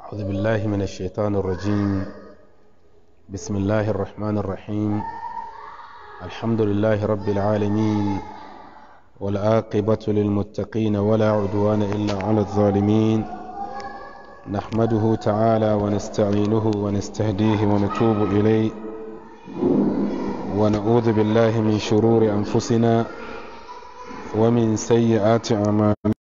أعوذ بالله من الشيطان الرجيم بسم الله الرحمن الرحيم الحمد لله رب العالمين والعاقبة للمتقين ولا عدوان إلا على الظالمين نحمده تعالى ونستعينه ونستهديه ونتوب إليه ونعوذ بالله من شرور أنفسنا ومن سيئات أعمالنا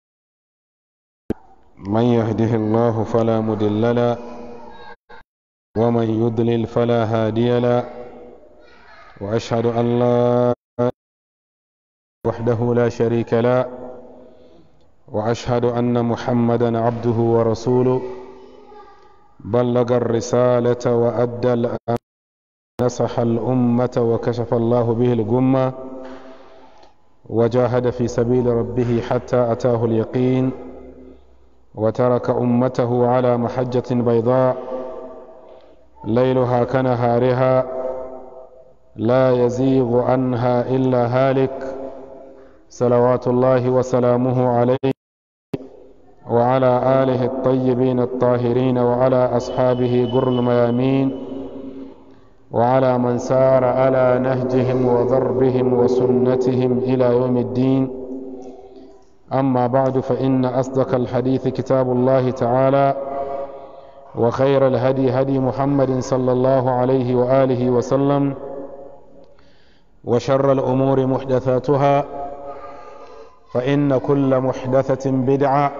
من يهده الله فلا مضل له ومن يضلل فلا هادي له واشهد ان لا وحده لا شريك له واشهد ان محمدا عبده ورسوله بلغ الرساله وادى الامر نصح الامه وكشف الله به الغمه وجاهد في سبيل ربه حتى اتاه اليقين وترك امته على محجه بيضاء ليلها كنهارها لا يزيغ عنها الا هالك صلوات الله وسلامه عليه وعلى اله الطيبين الطاهرين وعلى اصحابه جر الميامين وعلى من سار على نهجهم وضربهم وسنتهم الى يوم الدين أما بعد فإن أصدق الحديث كتاب الله تعالى وخير الهدي هدي محمد صلى الله عليه وآله وسلم وشر الأمور محدثاتها فإن كل محدثة بدعة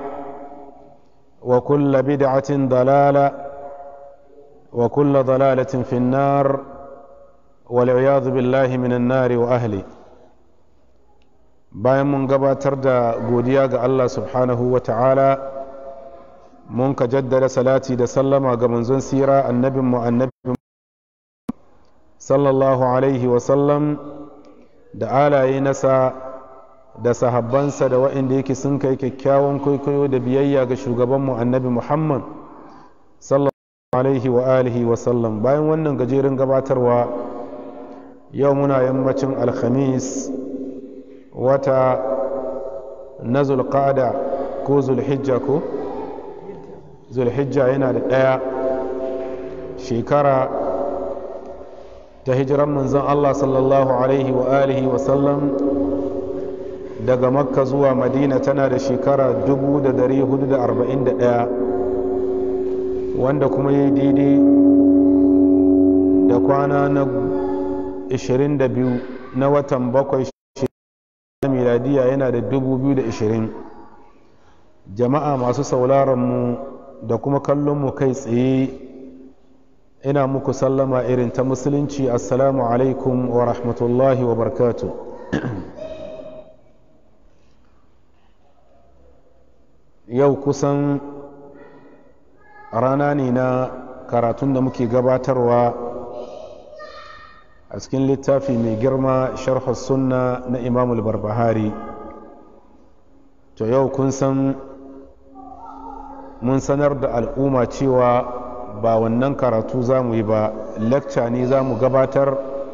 وكل بدعة ضلالة وكل ضلالة في النار والعياذ بالله من النار وأهله bayan mun gabatar da godiya ga Allah subhanahu wa ta'ala mun ka jaddada salati da sallama ga manzon sira annabin mu annabin sallallahu alaihi wasallam da alaye nasa da sahabbansa da waɗanda yake sun kai kyakkyawan kwaikwayo da biyayya ga shugabanmu annabi muhammad sallallahu alaihi wa alihi wasallam bayan wannan gajeren gabatarwa yau muna yammacin alhamis wata na zulqada ko zulhijja ko zulhijja yana da ɗaya shekara ta hijiran manzon Allah sallallahu alaihi wa alihi wa sallam daga makka zuwa madina tana da shekara 441 wanda kuma yi daidai da kwana na 22 na watan bakwai miladiya yana da 2020 jama'a masu sauraronmu da kuma kallonmu kai tsaye ina muku sallama irin ta musulunci assalamu alaikum wa rahmatullahi wa barkatu yau kusan rana ne na karatun da muke gabatarwa a cikin littafi mai girma sharhu sunna na imamul barbahari to yau kun san mun sanar da al'umma cewa ba wannan karatu za mu yi ba lecture ne za mu gabatar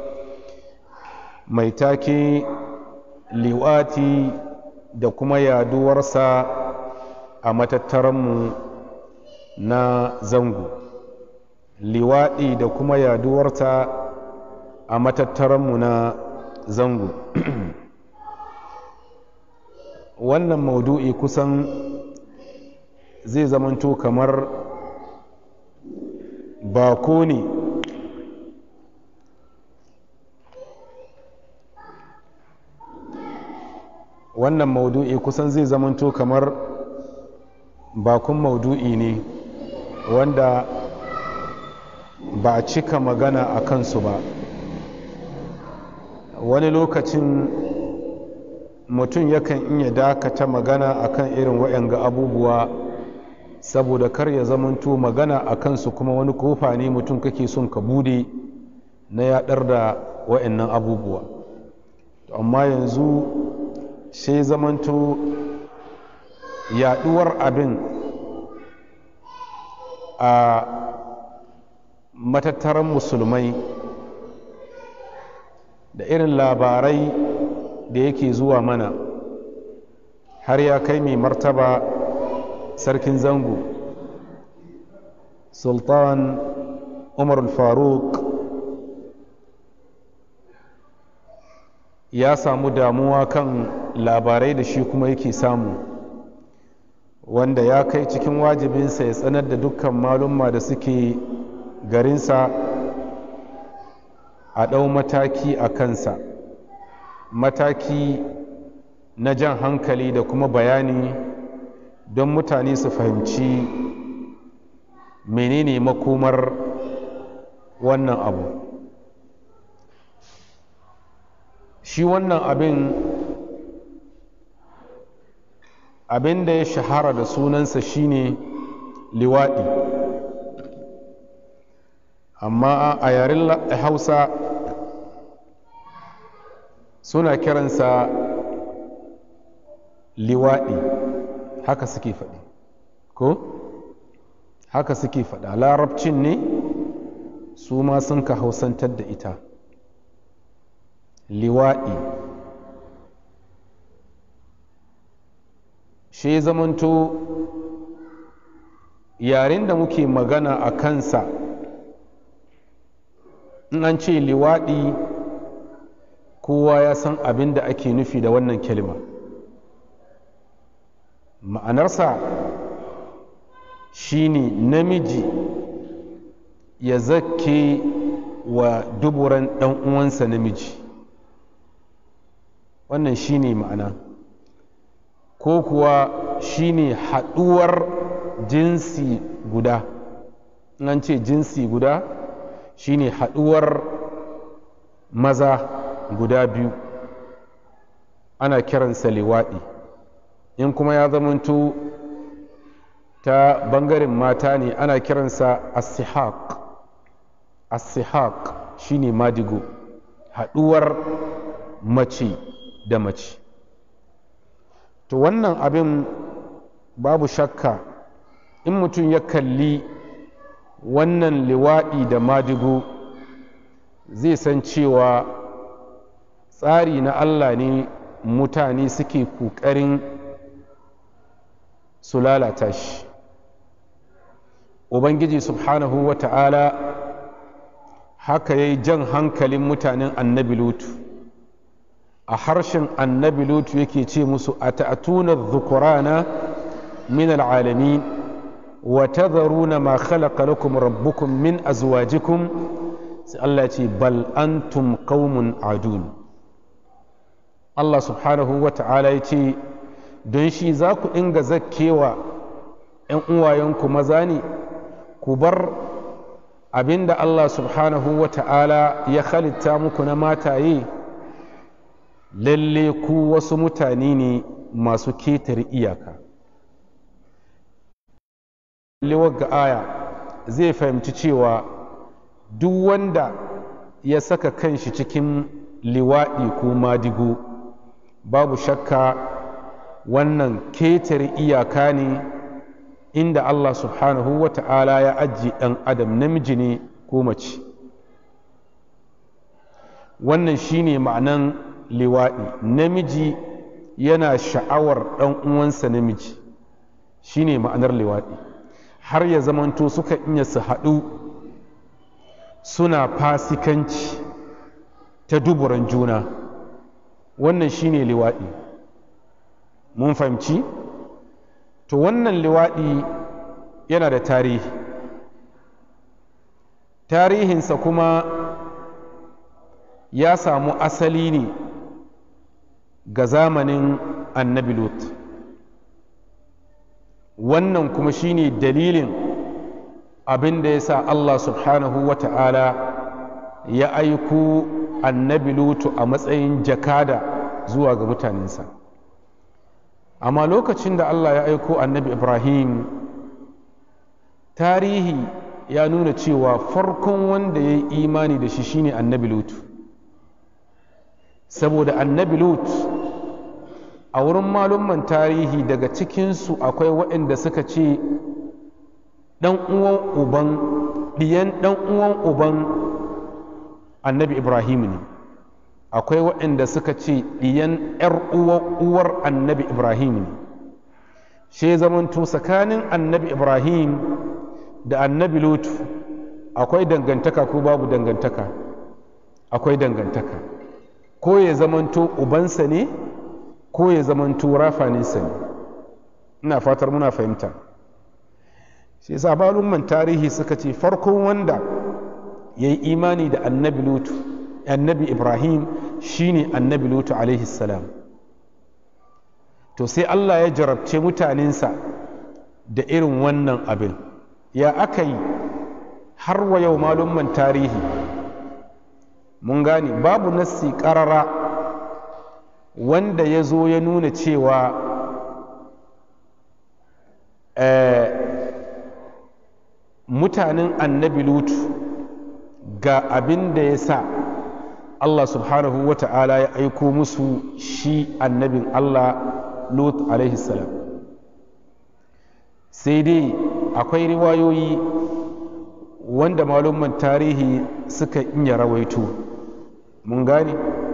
mai take liwati da kuma yaduwarsa a matattaranmu na zango liwaɗi da kuma yaduwarta a matattaranmu na zango wannan maudu'i kusan zai zamanto kamar bako ne wannan maudu'i kusan zai zamanto kamar bakon maudu'i ne wanda ba a cika magana a kansu ba wani lokacin mutum yakan iya dakata magana akan irin waɗanga abubuwa saboda kar ya zamanto magana a kansu kuma wani kofa ne mutum kake son ka bude na yaɗar da waɗannan abubuwa amma yanzu sai zamanto yaɗuwar abin a matattaran musulmai da irin labarai da yake zuwa mana har ya kai mai martaba sarkin zango sultan umar faruk ya samu damuwa kan labarai da shi kuma yake samu wanda ya kai cikin wajibinsa ya tsanar da dukkan malumma da suke garinsa a ɗau mataki a kansa mataki na jan hankali da kuma bayani don mutane su fahimci menene makomar wannan abu shi wannan abin abin da ya shahara da sunansa shine liwaɗi amma a yaren hausa suna kiransa liwaɗi haka suke faɗi ko haka suke faɗa larabcin ne su ma sun ka hausantar da ita liwaɗi shi zamanto yaren da muke magana a kansa in an ce liwaɗi kowa ya san abin da ake nufi da wannan kalima ma'anarsa shine namiji ya zake wa duburan ɗan uwansa namiji wannan shine ma'ana ko kuwa shine haɗuwar jinsi guda an ce jinsi guda shine haɗuwar maza guda biyu ana kiransa liwaɗi in kuma ya zamanto ta bangaren mata ne ana kiransa asihaq asihaq shine madigo haɗuwar mace da mace to wannan abin babu shakka in mutum ya kalli wannan liwaɗi da madigo zai san cewa tsari na allah ne mutane suke ƙoƙarin su lalata shi ubangiji subhanahu wa ta'ala haka ya yi jan hankalin mutanen annabi lutu a harshen annabi lutu yake ce musu a ta'atuna dhukurana min al'alamin wa tadharuna ma khalaqa lakum rabbukum min azwajikum sai Allah ce bal antum qaumun adun Allah subhanahu wa ta'ala ya ce don shi za ku inga zakkewa ‘yan uwayenku maza ne ku bar abin da Allah subhanahu wa ta'ala ya halitta muku na mataye lalle ku wasu mutane ne masu ketare iyaka ga aya zai fahimci cewa duk wanda ya saka kanshi cikin liwaɗi ko madigo babu shakka wannan ketare iyaka ne inda Allah subhanahu wa ta'ala ya ajiye ɗan adam namiji ne ko mace wannan shine ma'anan liwaɗi namiji yana sha'awar ɗan uwansa namiji shine ma'anar liwaɗi har ya zamanto suka iya su haɗu suna fasikanci ta duburan juna wannan shine liwaɗi mun fahimci to wannan liwaɗi yana da tarihi tarihinsa kuma ya samu asali ne ga zamanin annabi lut wannan kuma shine dalilin abin da ya sa allah subhanahu wa ta'ala ya aiko annabi lutu a matsayin jakada zuwa ga mutanensa amma lokacin da allah ya aiko annabi ibrahim tarihi ya nuna cewa farkon wanda ya yi imani da shi shine annabi lutu saboda annabi lut a wurin malumman tarihi daga cikinsu akwai waɗanda suka ce ɗan uwan uban ɗiyan ɗan uwan uban annabi ibrahim ne akwai waɗanda suka ce ɗiyan ‘yar uwar annabi ibrahim ne shi zamanto tsakanin annabi ibrahim da annabi lutu akwai dangantaka ko babu dangantaka akwai dangantaka ko ya zamanto ubansa ne ko ya zamanto rafaninsa ne ina fatar muna fahimta shi yasa malumman tarihi suka ce farkon wanda ya yi imani da annabi lutu annabi ibrahim shine annabi lutu alaihi salam to sai allah ya jarabce mutanensa da irin wannan abin ya aka yi har wa yau malumman tarihi mun gane babu nassi karara wanda ya zo ya nuna cewa mutanen annabi lutu ga abin da ya sa Allah subhanahu wa ta'ala ya aiko musu shi annabin Allah lut alaihi salam sai dai akwai riwayoyi wanda malumman tarihi suka iya rawaito mun gane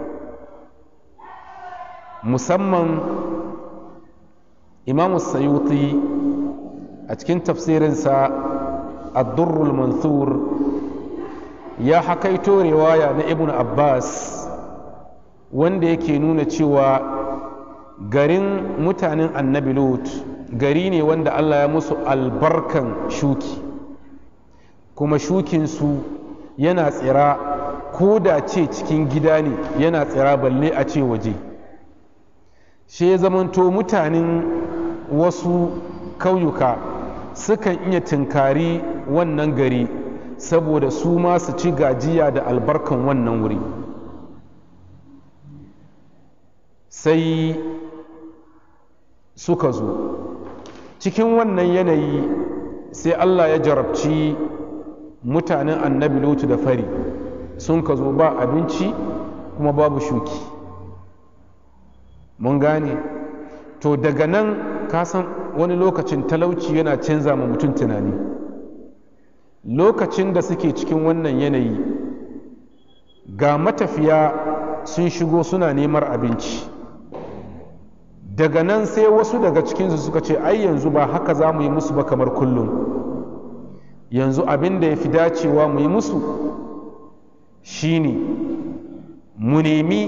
musamman imamu sayuti a cikin tafsirinsa addurrul manthur ya hakaito riwaya na ibn abbas wanda yake nuna cewa garin mutanen annabi lut gari ne wanda allah ya musu albarkan shuki kuma shukinsu yana tsira ko da ce cikin gida ne yana tsira balle a ce waje shi ya zamanto mutanen wasu kauyuka sukan iya tunkari wannan gari saboda su ma su ci gajiya da albarkan wannan wuri sai suka zo cikin wannan yanayi sai allah ya jarabci mutanen annabi lutu da fari sun ka zo ba abinci kuma babu shuki mun gane to daga nan kasan wani lokacin talauci yana canza ma mutum tunani lokacin da suke cikin wannan yanayi ga matafiya sun shigo suna neman abinci daga nan sai wasu daga cikinsu suka ce ai yanzu ba haka za mu yi musu ba kamar kullum yanzu abin da ya fi dacewa mu yi musu shine mu nemi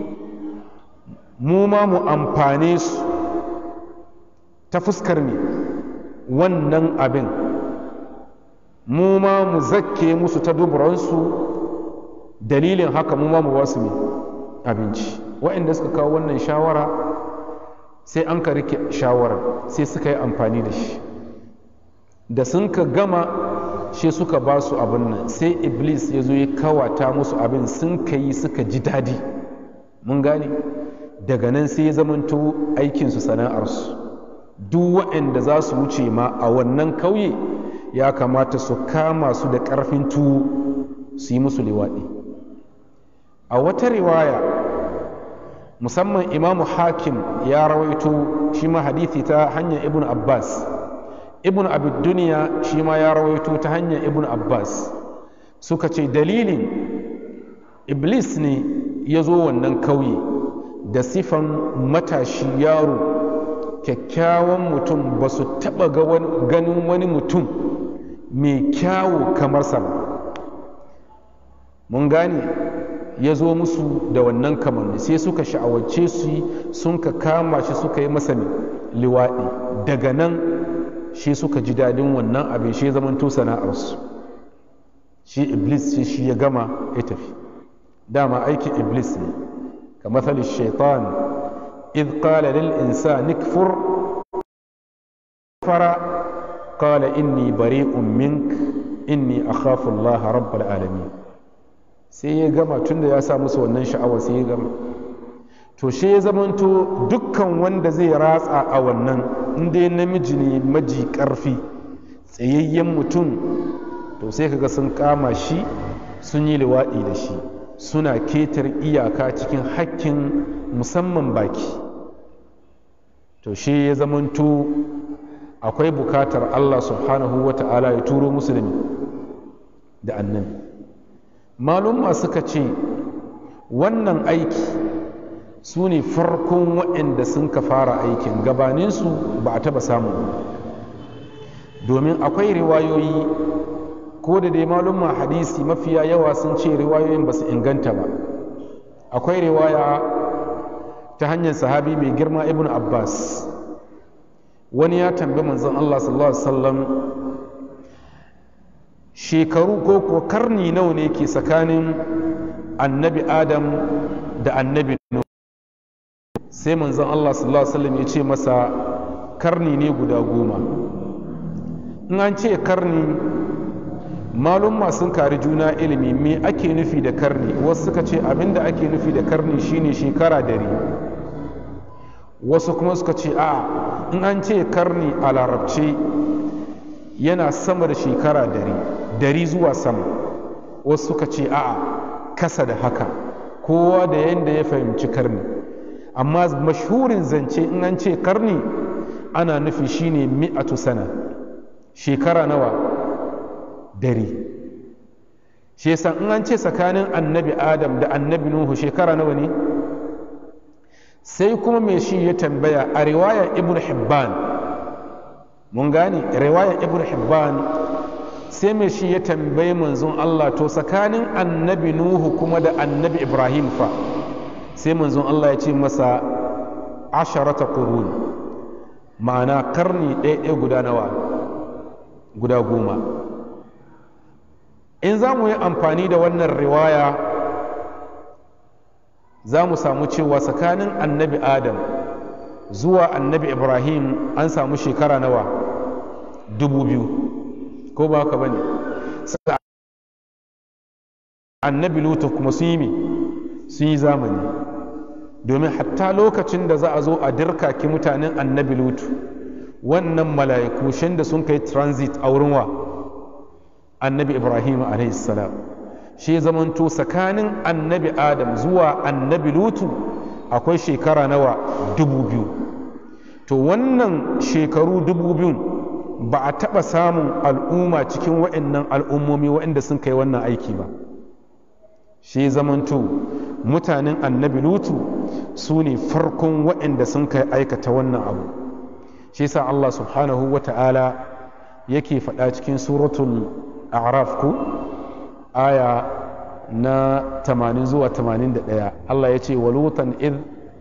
mu ma mu amfane su ta fuskar ne wannan abin mu ma mu zakke musu ta duburansu dalilin haka mu ma mu wasu ne abinci waɗanda suka kawo wannan shawara sai an ka rike shawarar sai suka yi amfani da shi da sun ka gama shi suka ba su abin nan sai iblis ya zo ya kawata musu abin sun ka yi suka ji daɗi mun gane daga nan sai ya zamanto aikinsu sana'arsu duk waɗanda za su wuce ma a wannan kauye ya kamata su kama su da ƙarfin tuwo su yi musu liwaɗi a wata riwaya musamman imamu hakim ya rawaito shi ma hadithi ta hanyar ibn abbas ibn abid duniya shi ma ya rawaito ta hanyar ibn abbas suka ce dalilin iblis ne ya zo wannan kauye da sifan matashi yaro kyakkyawan mutum ba su taɓa ganin wani mutum mai kyawu kamar sa ba mun gane ya zo musu da wannan kamanni sai suka sha'awace su sun ka kama shi suka yi masa liwaɗi daga nan shi suka ji daɗin wannan abin shi zamanto sana'arsu shi iblis shi shi ya gama ya tafi dama aikin iblis ne ka matsalin shaitan إذ قال للإنسان اكفر كفر قال إني بريء منك إني أخاف الله رب العالمين sai ya gama tunda ya sa musu wannan sha'awar sai ya gama to shi ya zamanto dukkan wanda zai ratsa a wannan inda namiji ne maji karfi tsayayyen mutum to sai kaga sun kama shi sun yi liwaɗi da shi suna ketar iyaka cikin hakkin musamman baki to shi ya zamanto akwai bukatar Allah subhanahu wa ta'ala ya turo musulmi da annabi malumma suka ce wannan aiki su ne farkon waɗanda sun ka fara aikin gabaninsu ba a taba samu domin akwai riwayoyi ko da dai malumma hadisi mafiya yawa sun ce riwayoyin ba su inganta ba akwai riwaya ta hanyar sahabi mai girma ibn abbas wani ya tambi manzon allah sallallahu alaihi wasallam shekaru ko ko karni nawa ne ke tsakanin annabi adam da annabi nuhu sai manzon allah sallallahu alaihi wasallam ya ce masa karni ne guda goma in an ce karni malumma sun kari juna ilimi me ake nufi da karni wasu suka ce abinda ake nufi da karni shine shekara dari wasu kuma suka ce a in an ce karni a larabce yana sama da shekara dari dari zuwa sama wasu suka ce a kasa da haka kowa da yadda ya fahimci karni amma mashhurin zance in an ce karni ana nufi shine mi'atu sana shekara nawa dare shi yasa in an ce tsakanin annabi adam da annabi nuhu shekara nawa ne sai kuma mai shi ya tambaya a riwayar ibn hibban mun gane riwayar ibn hibban sai mai shi ya tambayi manzon Allah to tsakanin annabi nuhu kuma da annabi ibrahim fa sai manzon Allah ya ce masa asharata qurun ma'ana karni ɗaya guda nawa guda goma in za mu yi amfani da wannan riwaya za mu samu cewa tsakanin annabi adam zuwa annabi ibrahim an samu shekara nawa dubu biyu ko ba haka bane annabi lutu kuma sun yi me sun yi zamani domin hatta lokacin da za a zo a dirkaki mutanen annabi lutu wannan mala'iku shin da sun kai transit a wurin wa annabi ibrahim salam shi zamanto tsakanin annabi adam zuwa annabi lutu akwai shekara nawa dubu biyu to wannan shekaru dubu biyun ba a taɓa samun al'umma cikin wa'annan al'ummomi wa'anda sun kai wannan aiki ba shi zamanto mutanen annabi lutu su ne farkon wa'anda sun kai aikata wannan abu shi sa allah subhanahu wa ta'ala yake faɗa cikin suratul a'raf ku aya na 80 zuwa 81 Allah ya ce walutan id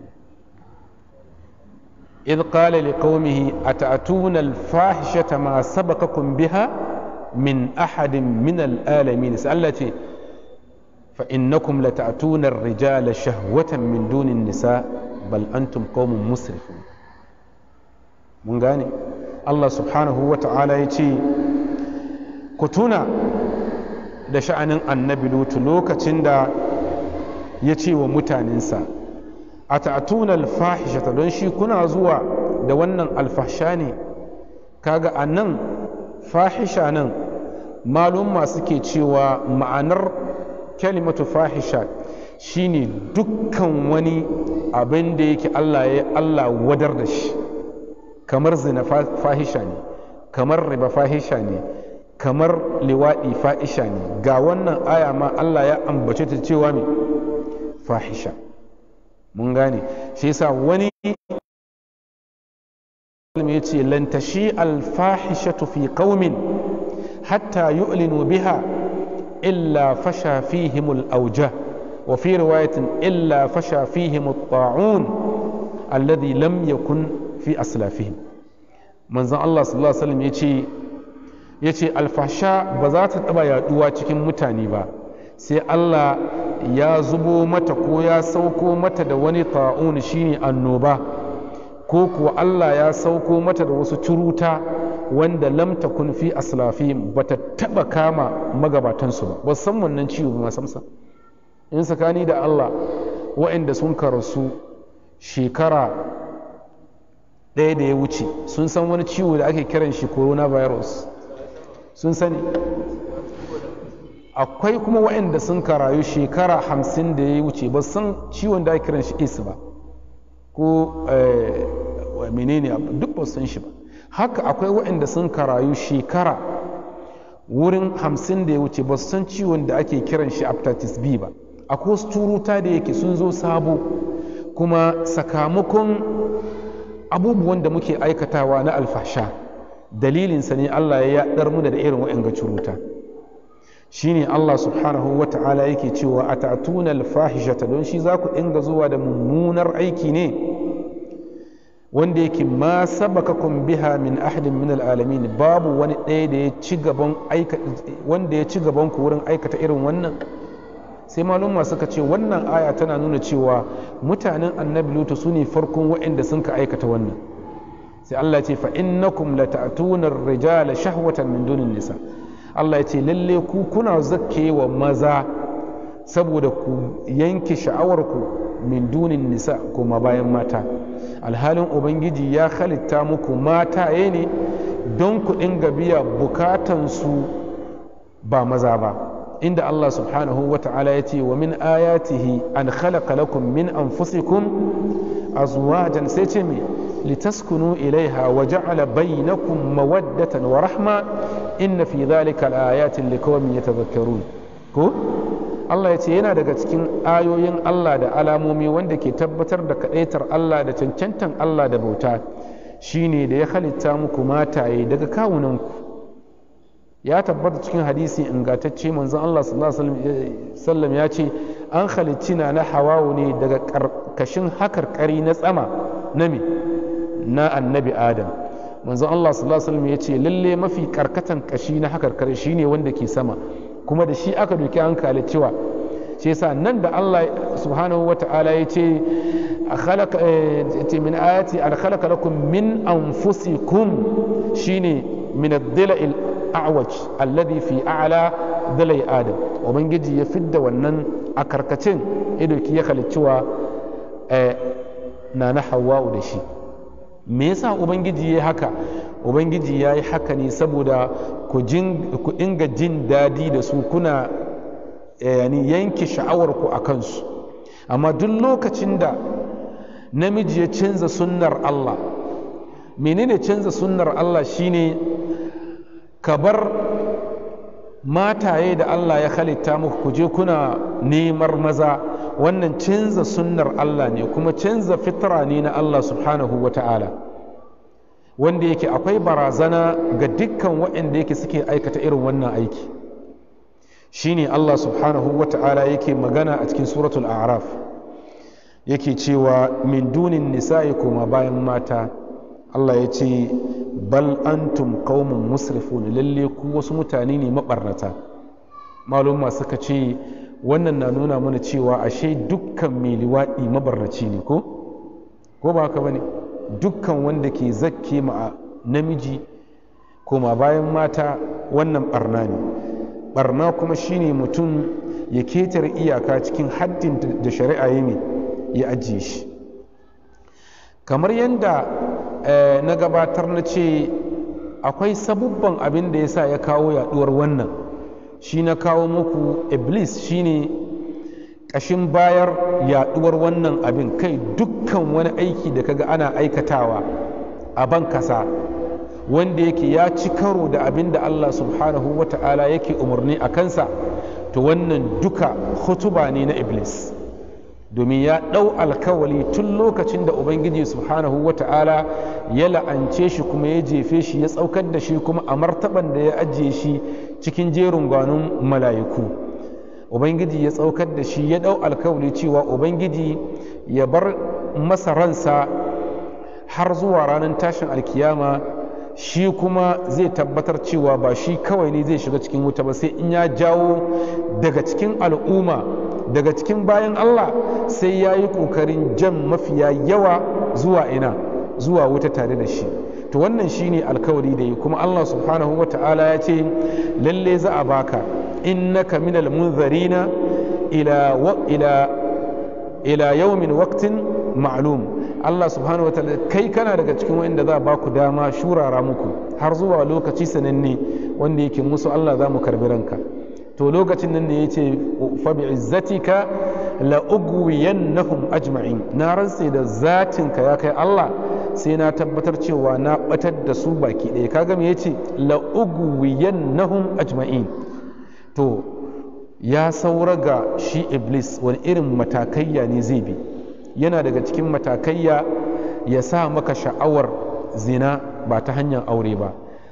إذ قال لقومه أتأتون الفاحشة ما سبقكم بها من أحد من العالمين سألتي فإنكم لتأتون الرجال شهوة من دون النساء بل أنتم قوم مسرفون من غاني الله سبحانه وتعالى يتي كتونا da sha'anin annabi lutu lokacin da ya ce wa mutanensa a ta'atuna alfahishata don shi kuna zuwa da wannan alfahsha ne kaga a nan fahisha nan malumma suke cewa ma'anar kalimatu fahisha shine dukkan wani abin da yake Allah ya Allah wadar da shi kamar zina fahisha ne kamar riba fahisha ne kamar liwaɗi fahisha ne ga wannan aya ma Allah ya ambace ta cewa me fahisha mun gane shi yasa wani ya ce lantashi alfahishatu fi qaumin hatta yu'linu biha illa fasha fihim al-awja wa fi riwayatin illa fasha fihim at-ta'un alladhi lam yakun fi aslafihim manzon Allah sallallahu alaihi wasallam yace yace alfasha ba za ta taba yaduwa cikin mutane ba sai Allah ya zubo mata ko ya sauko mata da wani ta'un shine annoba ko kuwa Allah ya sauko mata da wasu curuta wanda lam takun fi aslafihim bata taba kama magabatansu ba ba san wannan ciwo ba samsa in tsakani da Allah waɗanda sun karasu shekara ɗaya da ya wuce sun san wani ciwo da ake kiran shi coronavirus sun sani akwai kuma waɗanda sun karayu shekara hamsin da ya wuce ba san ciwon da ake kiran shi is ba ko menene duk ba san shi ba haka akwai waɗanda sun karayu shekara wurin hamsin da ya wuce ba san ciwon da ake kiran shi hepatitis B ba akwai wasu turuta da yake sun zo sabo kuma sakamakon abubuwan da muke aikatawa na alfasha dalilinsa ne Allah ya yaɗar mu da irin wa'anga curuta shine Allah subhanahu wa ta'ala yake cewa a ta'tuna alfahishata don shi za ku dinga zuwa da mummunar aiki ne wanda yake ma sabakakum biha min ahadin min alalamin babu wani ɗaya da ya ci gaban wanda ya ci gaban ku wurin aikata irin wannan sai malumma suka ce wannan aya tana nuna cewa mutanen annabi lutu su ne farkon waɗanda sun ka aikata wannan sai Allah ce fa innakum lata'tuna ar-rijala shahwatan min dunin nisa Allah ya ce lalle ku kuna zakke wa maza saboda ku yanke sha'awarku min dunin nisa kuma bayan mata alhalin ubangiji ya halitta muku mataye ne don ku dinga biya bukatansu ba maza ba inda Allah subhanahu wa ta'ala ya ce wa min ayatihi an khalaqa lakum min anfusikum azwajan sai ce me litaskunu ilaiha wa ja'ala bainakum mawaddatan wa rahma inna fi dhalika al-ayatin liqaumin yatadhakkarun ko Allah ya ce yana daga cikin ayoyin Allah da alamomi wanda ke tabbatar da kadaitar Allah da cancantan Allah da bauta shine da ya halitta muku mataye daga kawunanku ya tabbata cikin hadisi ingantacce manzon Allah sallallahu alaihi wasallam ya ce an halicci na na hawawu ne daga karkashin hakarkari na tsama na me na annabi adam manzon Allah sallallahu alaihi wasallam ya ce lalle mafi karkatan kashi na hakarkari shine wanda ke sama kuma da shi aka doki hankali cewa shi yasa nan da Allah subhanahu wa ta'ala ya ce min ayati an khalaqa lakum min anfusikum shine min ad-dila'il a'waj alladhi fi a'la dilai adam ubangiji ya fidda wannan a karkacin idoki ya halicciwa na na hawa'u da shi me yasa ubangiji ya haka ubangiji ya yi haka ne saboda ku inga jin dadi da su kuna yani yanke sha'awarku a kansu amma duk lokacin da namiji ya canza sunnar Allah menene canza sunnar Allah shine ka bar mataye da Allah ya halitta muku ku je kuna nemar maza wannan canza sunnar Allah ne kuma canza fitra ne na Allah subhanahu wa ta'ala wanda yake akwai barazana ga dukkan waɗanda yake suke aikata irin wannan aiki shine Allah subhanahu wa ta'ala yake magana a cikin suratul a'raf yake cewa min dunin nisa'i kuma bayan mata Allah ya ce bal antum qaumun musrifun lalle ku wasu mutane ne mabarnata maluma suka ce wannan na nuna mana cewa ashe dukkan mai liwaɗi mabarnaci ne ko ko ba haka bane dukkan wanda ke zakke ma namiji koma bayan mata wannan barna ne barna kuma shine mutum ya ketar iyaka cikin haddin da shari'a ya ne ya ajiye shi kamar yadda na gabatar na ce akwai sabubban abin da ya sa ya kawo yaduwar wannan shi na kawo muku iblis shine ƙashin bayar yaduwar wannan abin kai dukkan wani aiki da kaga ana aikatawa a ban kasa wanda yake ya ci karo da abin da Allah subhanahu wa ta'ala yake umarni a kansa to wannan duka hutuba ne na iblis domin ya ɗau alkawali tun lokacin da ubangiji subhanahu wa ta'ala ya la'ance shi kuma ya jefe shi ya tsaukar da shi kuma a martaban da ya ajiye shi cikin jerin gwanon mala'iku ubangiji ya tsaukar da shi ya ɗau alkawali cewa ubangiji ya bar masa ransa har zuwa ranar tashin alkiyama shi kuma zai tabbatar cewa ba shi kawai ne zai shiga cikin wuta ba sai in ya jawo daga cikin al'umma daga cikin bayan Allah sai ya yi ƙoƙarin jan mafiya yawa zuwa ina zuwa wuta tare da shi to wannan shi ne alkawari da yi kuma Allah subhanahu wa ta'ala ya ce lalle za a baka innaka minal munzarina ila ila ila yawmin waqtin ma'lum Allah subhanahu wa ta'ala kai kana daga cikin wanda za a baku dama shurara muku har zuwa lokaci sananne wanda yake musu Allah za mu karbi ranka to lokacin nan ne ya ce fabi izzatika la ugwiyannahum ajma'in na rantse da zatinka ya kai Allah sai na tabbatar cewa na batar da su baki ɗaya kaga me yace la ugwiyannahum ajma'in to ya saura ga shi iblis wani irin matakayya ne zai bi yana daga cikin matakayya ya sa maka sha'awar zina ba ta hanyar aure ba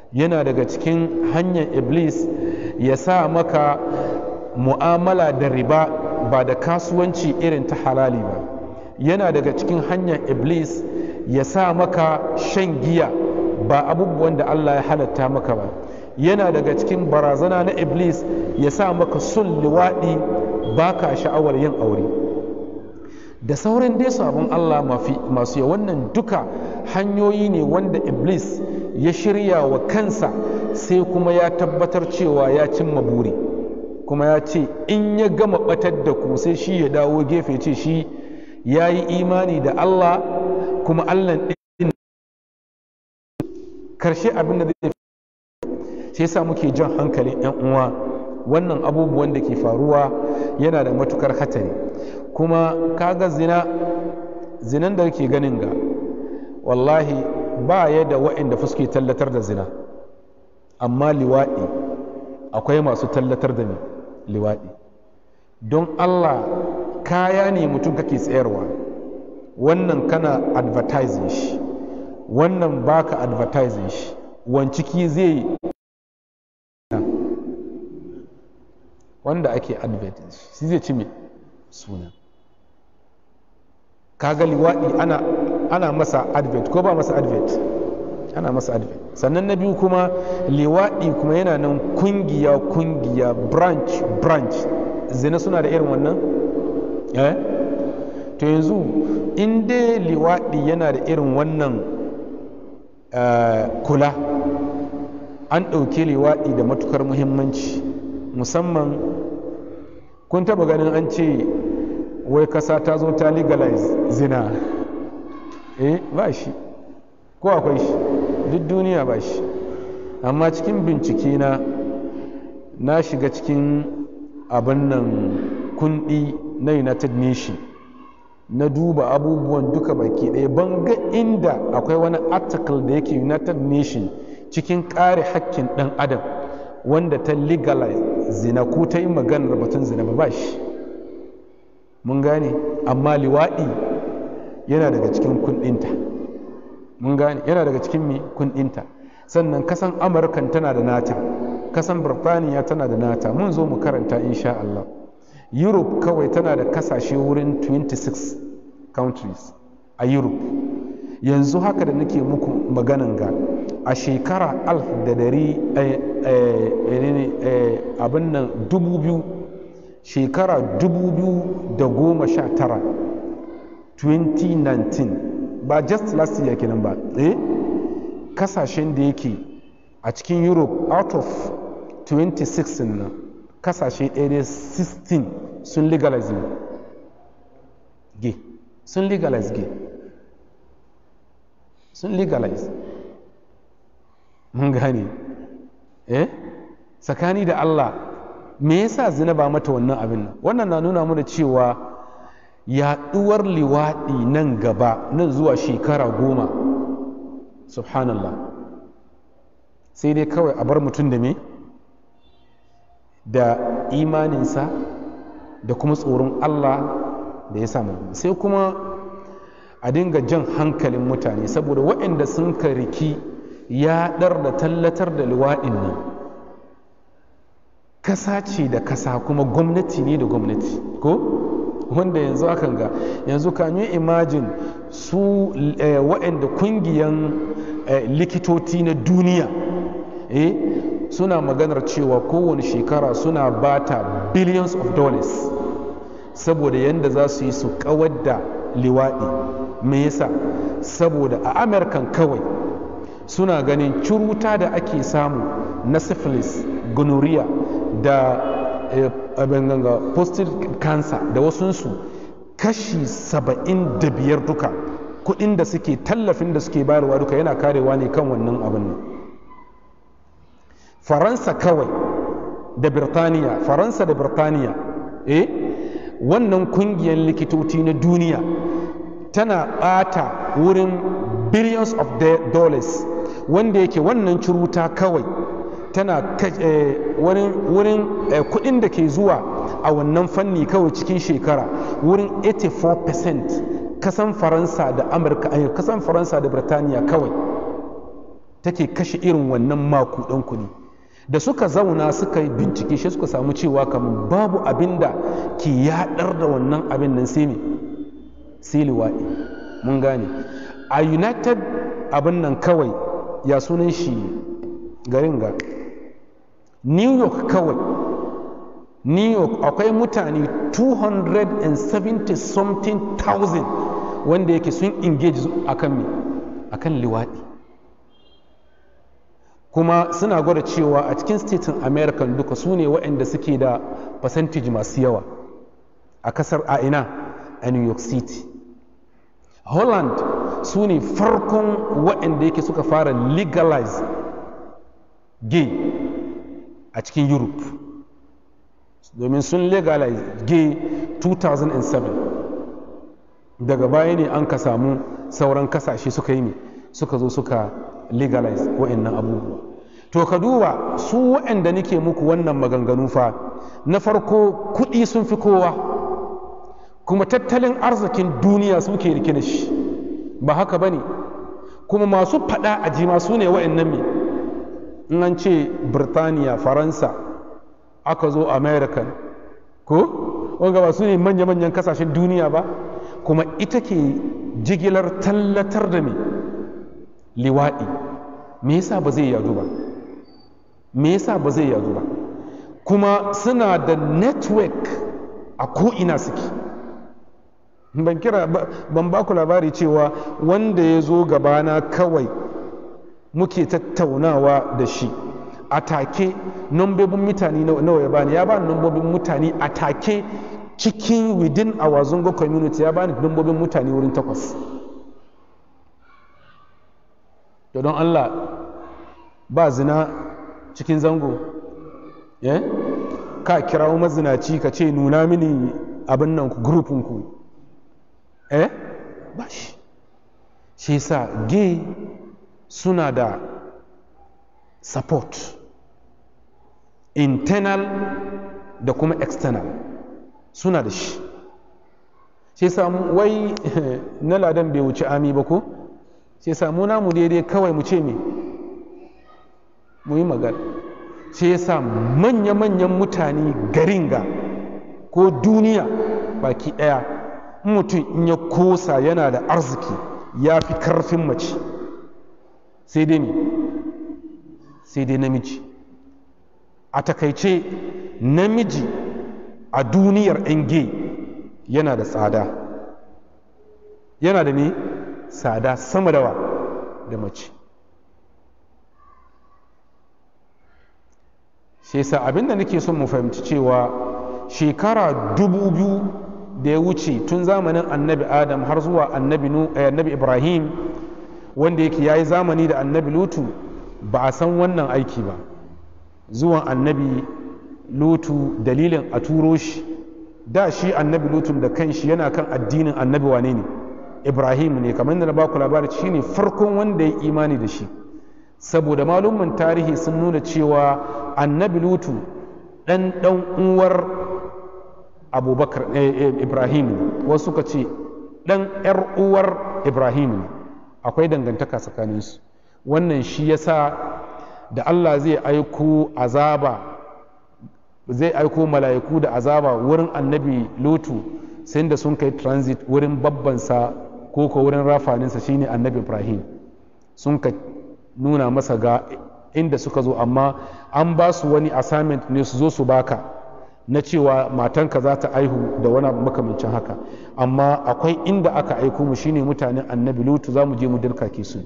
yana daga cikin hanyar iblis ya sa maka mu'amala da riba ba da kasuwanci irin ta halali ba yana daga cikin hanyar iblis ya sa maka shan giya ba abubuwan da allah ya halatta maka ba yana daga cikin barazana na iblis ya sa maka sun liwaɗi ba ka sha'awar yin aure da sauran dai sabon allah masu yawan wannan duka hanyoyi ne wanda iblis ya shirya wa kansa sai kuma ya tabbatar cewa ya cimma buri kuma ya ce in ya gama batar da ku sai shi ya dawo gefe ce shi ya yi imani da allah kuma allah ɗin karshe abin da zai shi yasa muke jan hankalin 'yan uwa wannan abubuwan da ke faruwa yana da matukar hatari kuma kaga zina zinan da ke ganin ga wallahi ba ya da wa'inda suke tallatar da zina amma liwaɗi akwai masu tallatar da liwaɗi don allah kaya ne mutum kake tsayarwa wannan kana advertising shi wannan baka advertising shi wanciki zai wanda ake advertising shi zai ci mai suna kaga liwaɗi ana, ana masa advert ko ba masa advert ana masa advert sannan na biyu kuma liwaɗi kuma yana nan kungiya kungiya branch branch zina suna da irin wannan eh to yanzu in dai liwaɗi yana da irin wannan uh, kula an ɗauke liwaɗi da matukar muhimmanci musamman kun taba ganin an ce wai kasa ta zo ta legalize zina eh ba shi ko akwai shi duk duniya ba shi amma cikin bincike na na shiga cikin abin nan kundi na united nation na duba abubuwan duka baki ɗaya ban ga inda akwai wani article da yake united nation cikin ƙare hakkin ɗan adam wanda ta legalize zina ko ta yi maganar batun zina ba ba shi mun gane amma liwaɗi yana daga cikin kundinta mun gane yana daga cikin mi kundinta sannan kasan amurkan tana da nata kasan birtaniya tana da nata mun zo mu karanta insha Allah europe kawai tana da kasashe wurin 26 countries a europe yanzu haka da nake muku maganan ga a shekara alf da dari abin nan dubu biyu shekara dubu biyu da goma sha tara 2019 ba just last year kenan ba eh kasashen da yake a cikin europe out of 26 nan kasashe ɗaya 16 sun legalize gay sun legalize gay sun legalize mun gane eh tsakani da Allah me yasa zina ba mata wannan abin nan wannan na nuna mana cewa yaɗuwar liwaɗi nan gaba nan zuwa shekara goma subhanallah sai dai kawai a bar mutum da me da imaninsa da kuma tsoron Allah da ya samu sai kuma a dinga jan hankalin mutane saboda waɗanda sun kariki yaɗar da tallatar da luwaɗin nan kasa ce da kasa kuma gwamnati ne da gwamnati ko wanda yanzu akan ga yanzu kan yi imajin su waɗanda kungiyan likitoci na duniya eh suna maganar cewa kowane shekara suna bata billions of dollars saboda yadda za su yi su kawar da liwaɗi me yasa saboda a amurkan kawai suna ganin curuta da ake samu na syphilis gonorrhea da abin ganga prostate cancer da wasunsu kashi saba'in da biyar duka kudin da suke tallafin da suke bayarwa duka yana karewa ne kan wannan abin nan faransa kawai da birtaniya faransa da birtaniya eh wannan kungiyar likitoci na duniya tana bata wurin billions of dollars wanda yake wannan curuta kawai tana wurin kudin da ke zuwa a wannan fanni kawai cikin shekara wurin 84% kasan faransa da amurka kasan faransa da birtaniya kawai take kashe irin wannan makudan kuɗi da suka zauna suka yi bincike shi suka samu cewa kamar babu abin da ke yaɗar da wannan abin nan sai ne sai liwaɗi mun gane a united abin nan kawai ya sunan shi garin ga new york kawai new york akwai mutane 270 something thousand wanda yake sun engage akan me akan liwaɗi kuma suna gwada cewa a cikin statin american duka su ne waɗanda suke da percentage masu yawa a kasar a ina a new york city holland su ne farkon waɗanda yake suka fara legalize gay a cikin europe domin sun legalize gay 2007 daga baya ne an ka samu sauran kasashe suka yi ne suka zo suka legalize wa'annan abubuwa to ka duba su waɗanda nake muku wannan maganganu fa na farko kuɗi sun fi kowa kuma tattalin arzikin duniya suke rike da shi ba haka ba ne kuma masu faɗa a jima su ne wa'annan me in an ce birtaniya faransa aka zo american ko wanga ba su ne manya-manyan kasashen duniya ba kuma ita ke jigilar tallatar da me liwaɗi me yasa ba zai yadu ba me yasa ba zai yadu ba kuma suna da network a ko'ina suke ban kira ban ba ku labari cewa wanda ya zo gabana kawai muke tattaunawa da shi a take nambobin mutane nawa ya bani ya bani nambobin mutane a take cikin within our zungo community ya bani nambobin mutane wurin takwas to don allah ba zina cikin zango eh? ka kirawo mazinaci ka ce nuna mini abin nan ku grupinku eh ba shi shi sa gay suna da support internal da kuma external suna da shi shi samu wai na ladan bai wuce ami ba ko shi samu namu daidai kawai mu ce me mu yi magana shi yasa manya-manyan mutane garin ga ko duniya baki ɗaya mutum in ya kosa yana da arziki ya fi karfin mace sai dai ne sai dai namiji a takaice namiji a duniyar yan gay yana da tsada yana da ne tsada sama da wa da mace shi yasa abinda nake son mu fahimci cewa shekara dubu biyu da ya wuce tun zamanin annabi adam har zuwa annabi ibrahim wanda yake ya yi zamani da annabi lutu ba a san wannan aiki ba zuwan annabi lutu dalilin a turo shi da shi annabi lutun da kanshi yana kan addinin annabi wane ne ibrahim ne kamar yadda na baku labari shi ne farkon wanda ya imani da shi saboda malumman tarihi sun nuna cewa annabi lutu ɗan ɗan uwar abubakar ibrahim wasu suka ce ɗan ‘yar uwar ibrahim ne akwai dangantaka tsakaninsu wannan shi yasa da allah zai aiko azaba zai aiko mala'iku da azaba wurin annabi lutu sai da sun kai transit wurin babbansa ko ko wurin rafaninsa shine annabi ibrahim sun ka nuna masa ga inda suka zo amma an ba su wani assignment ne su zo su baka na cewa matanka za ta aihu da wani makamancin haka amma akwai inda aka aiko mu shine mutanen annabi lutu za mu je mu dirkake su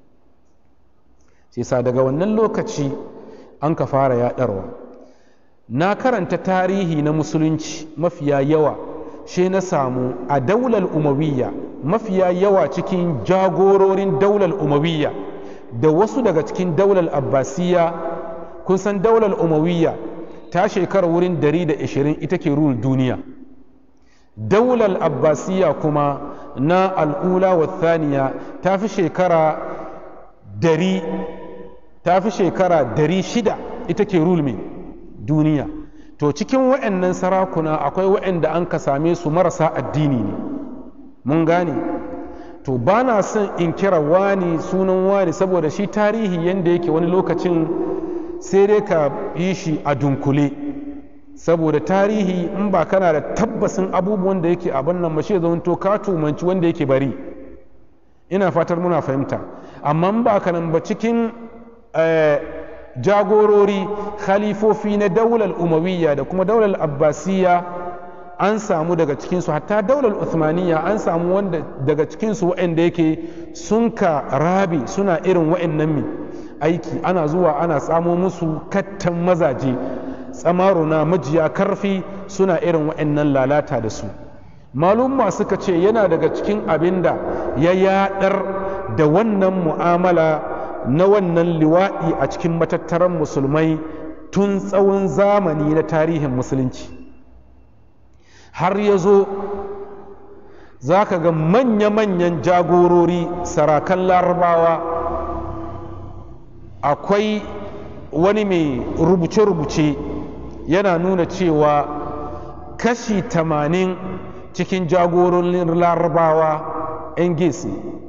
sai sa daga wannan lokaci an ka fara yaɗarwa na karanta tarihi na musulunci mafiya yawa shi na samu a daular umawiyya mafiya yawa cikin jagororin daular umawiyya da wasu daga cikin daular abbasiyya kun san daular umawiyya ta shekara wurin 120 ita ke rul duniya daular abbasiyya kuma na al'ula wa thaniya ta fi shekara dari ta fi shekara dari shida ita ke rul mai duniya to cikin wa'annan sarakuna akwai wa'anda an ka same su marasa addini ne mun gane to ba na son in kira wani sunan wani saboda shi tarihi yadda yake wani lokacin sai dai ka yi shi a dunkule saboda tarihi in ba kana da tabbasin abubuwan da yake abin nan ba shi zama to ka tumanci wanda yake bari ina fatar muna fahimta amma in ba ka nan ba cikin jagorori khalifofi na daular umawiyya da kuma daular abbasiyya an samu daga cikinsu hatta daular uthmaniyya an samu wanda daga cikinsu waɗanda yake sun ka rabi suna irin waɗannan mi aiki ana zuwa ana samo musu kattan mazaje tsamaruna majiya karfi suna irin waɗannan lalata da su malumma suka ce yana daga cikin abin da ya yaɗar da wannan mu'amala na wannan liwaɗi a cikin matattaran musulmai tun tsawon zamani na tarihin musulunci har ya zo za ka ga manya-manyan jagorori sarakan larabawa akwai wani mai rubuce-rubuce yana nuna cewa kashi tamanin cikin jagororin larabawa 'yan gesi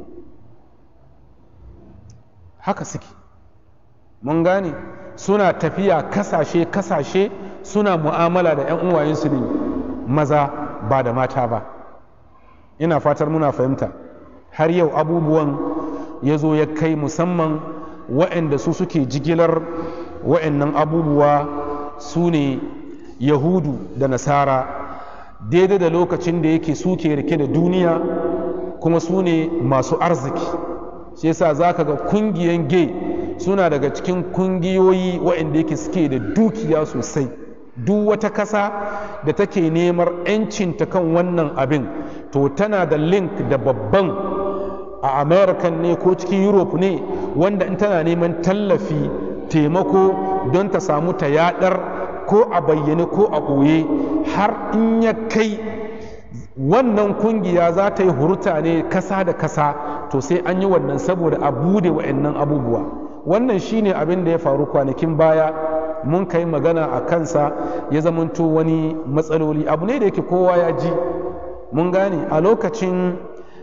haka suke mun gane suna tafiya kasashe-kasashe suna mu'amala da 'yan uwayensu ne maza ba da mata ba ina fatar muna fahimta har yau abubuwan ya zo ya kai musamman waɗanda su suke jigilar waɗannan abubuwa su ne yahudu da nasara daidai da lokacin da yake suke rike da duniya kuma su ne masu arziki shi yasa za ka ga kungiyan gay suna daga cikin kungiyoyi waɗanda yake suke da dukiya sosai duk wata kasa da take neman 'yancinta kan wannan abin to tana da link da babban a american ne ko cikin europe ne wanda in tana neman tallafi taimako don ta samu ta yadar ko a bayyane ko a ɓoye har in ya kai wannan kungiya za ta yi huruta ne kasa da kasa to sai an yi wannan saboda a bude wa'annan abubuwa wannan shine abin da ya faru kwanakin baya mun kai magana a kansa ya zamanto wani matsaloli abu ne da yake kowa ya ji mun gane a lokacin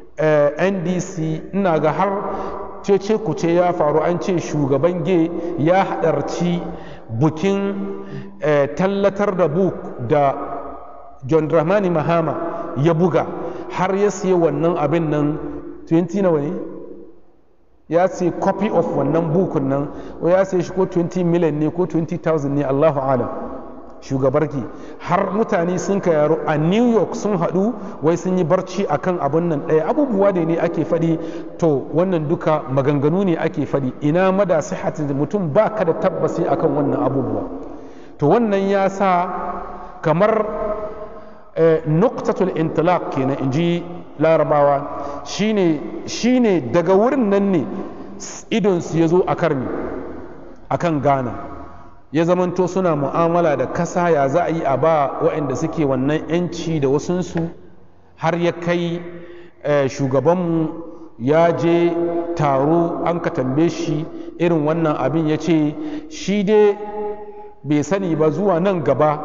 ndc ina ga har cece kuce ya faru an ce shugaban ge ya haɗarci bukin tallatar da buk da john dramani mahama ya buga har ya siya wannan abin nan 20 nawa ne ya ce copy of wannan bukun nan ya sai shi ko 20 million ne ko 20,000 ne Allahu alam shugabarki har mutane sun ka yaro a new york sun haɗu wai sun yi barci akan abin nan ɗaya abubuwa da ne ake faɗi to wannan duka maganganu ne ake faɗi ina mada sihatin mutum ba ka da tabbasi akan wannan abubuwa to wannan ya sa kamar nuktatul intilaq kenan in ji larabawa shine shine daga wurin nan ne idonsu ya zo a karni a kan ghana ya zamanto suna mu'amala da kasa ya za a yi a ba waɗanda suke wannan 'yanci da wasunsu har ya kai shugabanmu ya je taro an ka tambaye shi irin wannan abin ya ce shi dai bai sani ba zuwa nan gaba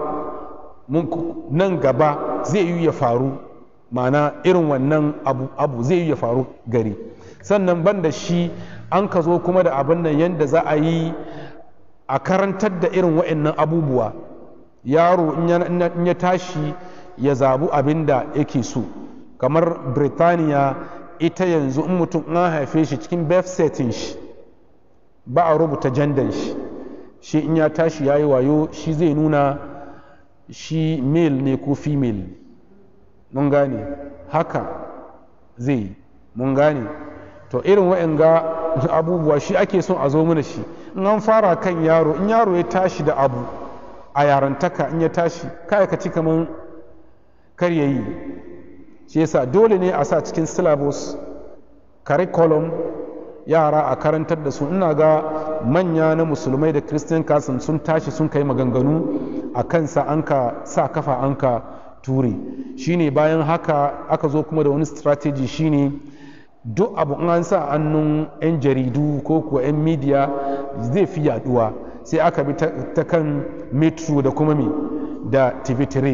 nan gaba zai yi ya faru ma'ana irin wannan abu, abu zai yi ya faru gari sannan ban da shi an ka zo kuma da abin nan yadda za a yi a karantar da irin wa'annan abubuwa yaro in ya tashi ya zabu abin da yake so kamar birtaniya ita yanzu in mutum an haife shi cikin birth setting shi ba a rubuta jandan shi shi in ya tashi ya yi wayo shi zai nuna shi male ne ko female mun gane haka zai mun gane to irin wa'anga abubuwa shi ake son a zo mana shi in an fara kan yaro in yaro ya tashi da abu a yarantaka in ya tashi kai ka ci kaman kar ya yi shi yasa dole ne a sa cikin syllabus curriculum yara a karantar da su ina ga manya na musulmai da christian kasan sun tashi sun kai maganganu a kansa an ka sa kafa an ka ture shine bayan haka aka zo kuma da wani strategy shine duk abu an sa annun 'yan jaridu ko kuwa 'yan media zai fi yaduwa sai aka bi ta kan metro da kuma me da tv3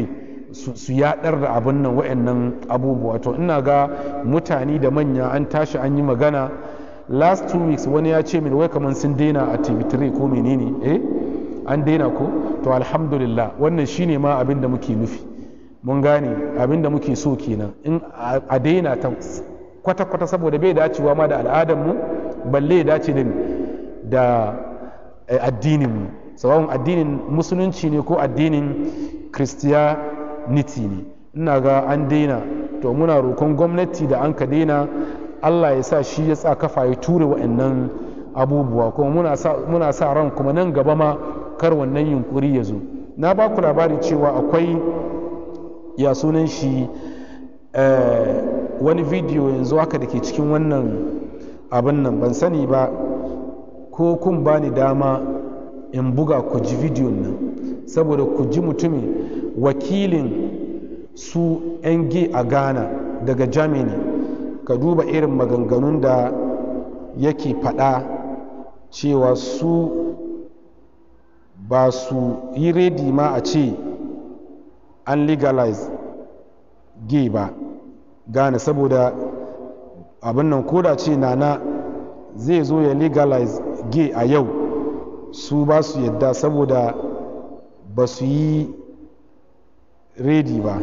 su yaɗar da abin nan wa'annan abubuwa to ina ga mutane da manya an tashi an yi magana last two weeks wani ya ce min wai kamar sun daina a tv3 ko menene eh an daina ko to alhamdulillah wannan shine ma abin da muke nufi mun gane abin da muke so kenan in a daina ta kwata-kwata saboda bai dacewa ma da al'adarmu balle ya dace da addininmu sababin addinin musulunci ne ko addinin christianity ne ina ga an daina to muna roƙon gwamnati da an ka daina allah ya sa shi ya sa kafa ya ture wa'annan abubuwa kuma muna sa ran kuma nan gaba ma kar wannan yunkuri ya zo na ba ku labari cewa akwai ya sunan shi wani bidiyo yanzu haka da ke cikin wannan abin nan ban sani ba ko kun ba ni dama in buga ku ji bidiyon nan saboda ku ji mutumin wakilin su 'yan a ghana daga germany ka duba irin maganganun da yake faɗa cewa su ba su yi redi ma a ce an legalize gay ba gane saboda abin nan koda ce nana zai zo ya legalize gay a yau su ba su yadda saboda ba su yi redi ba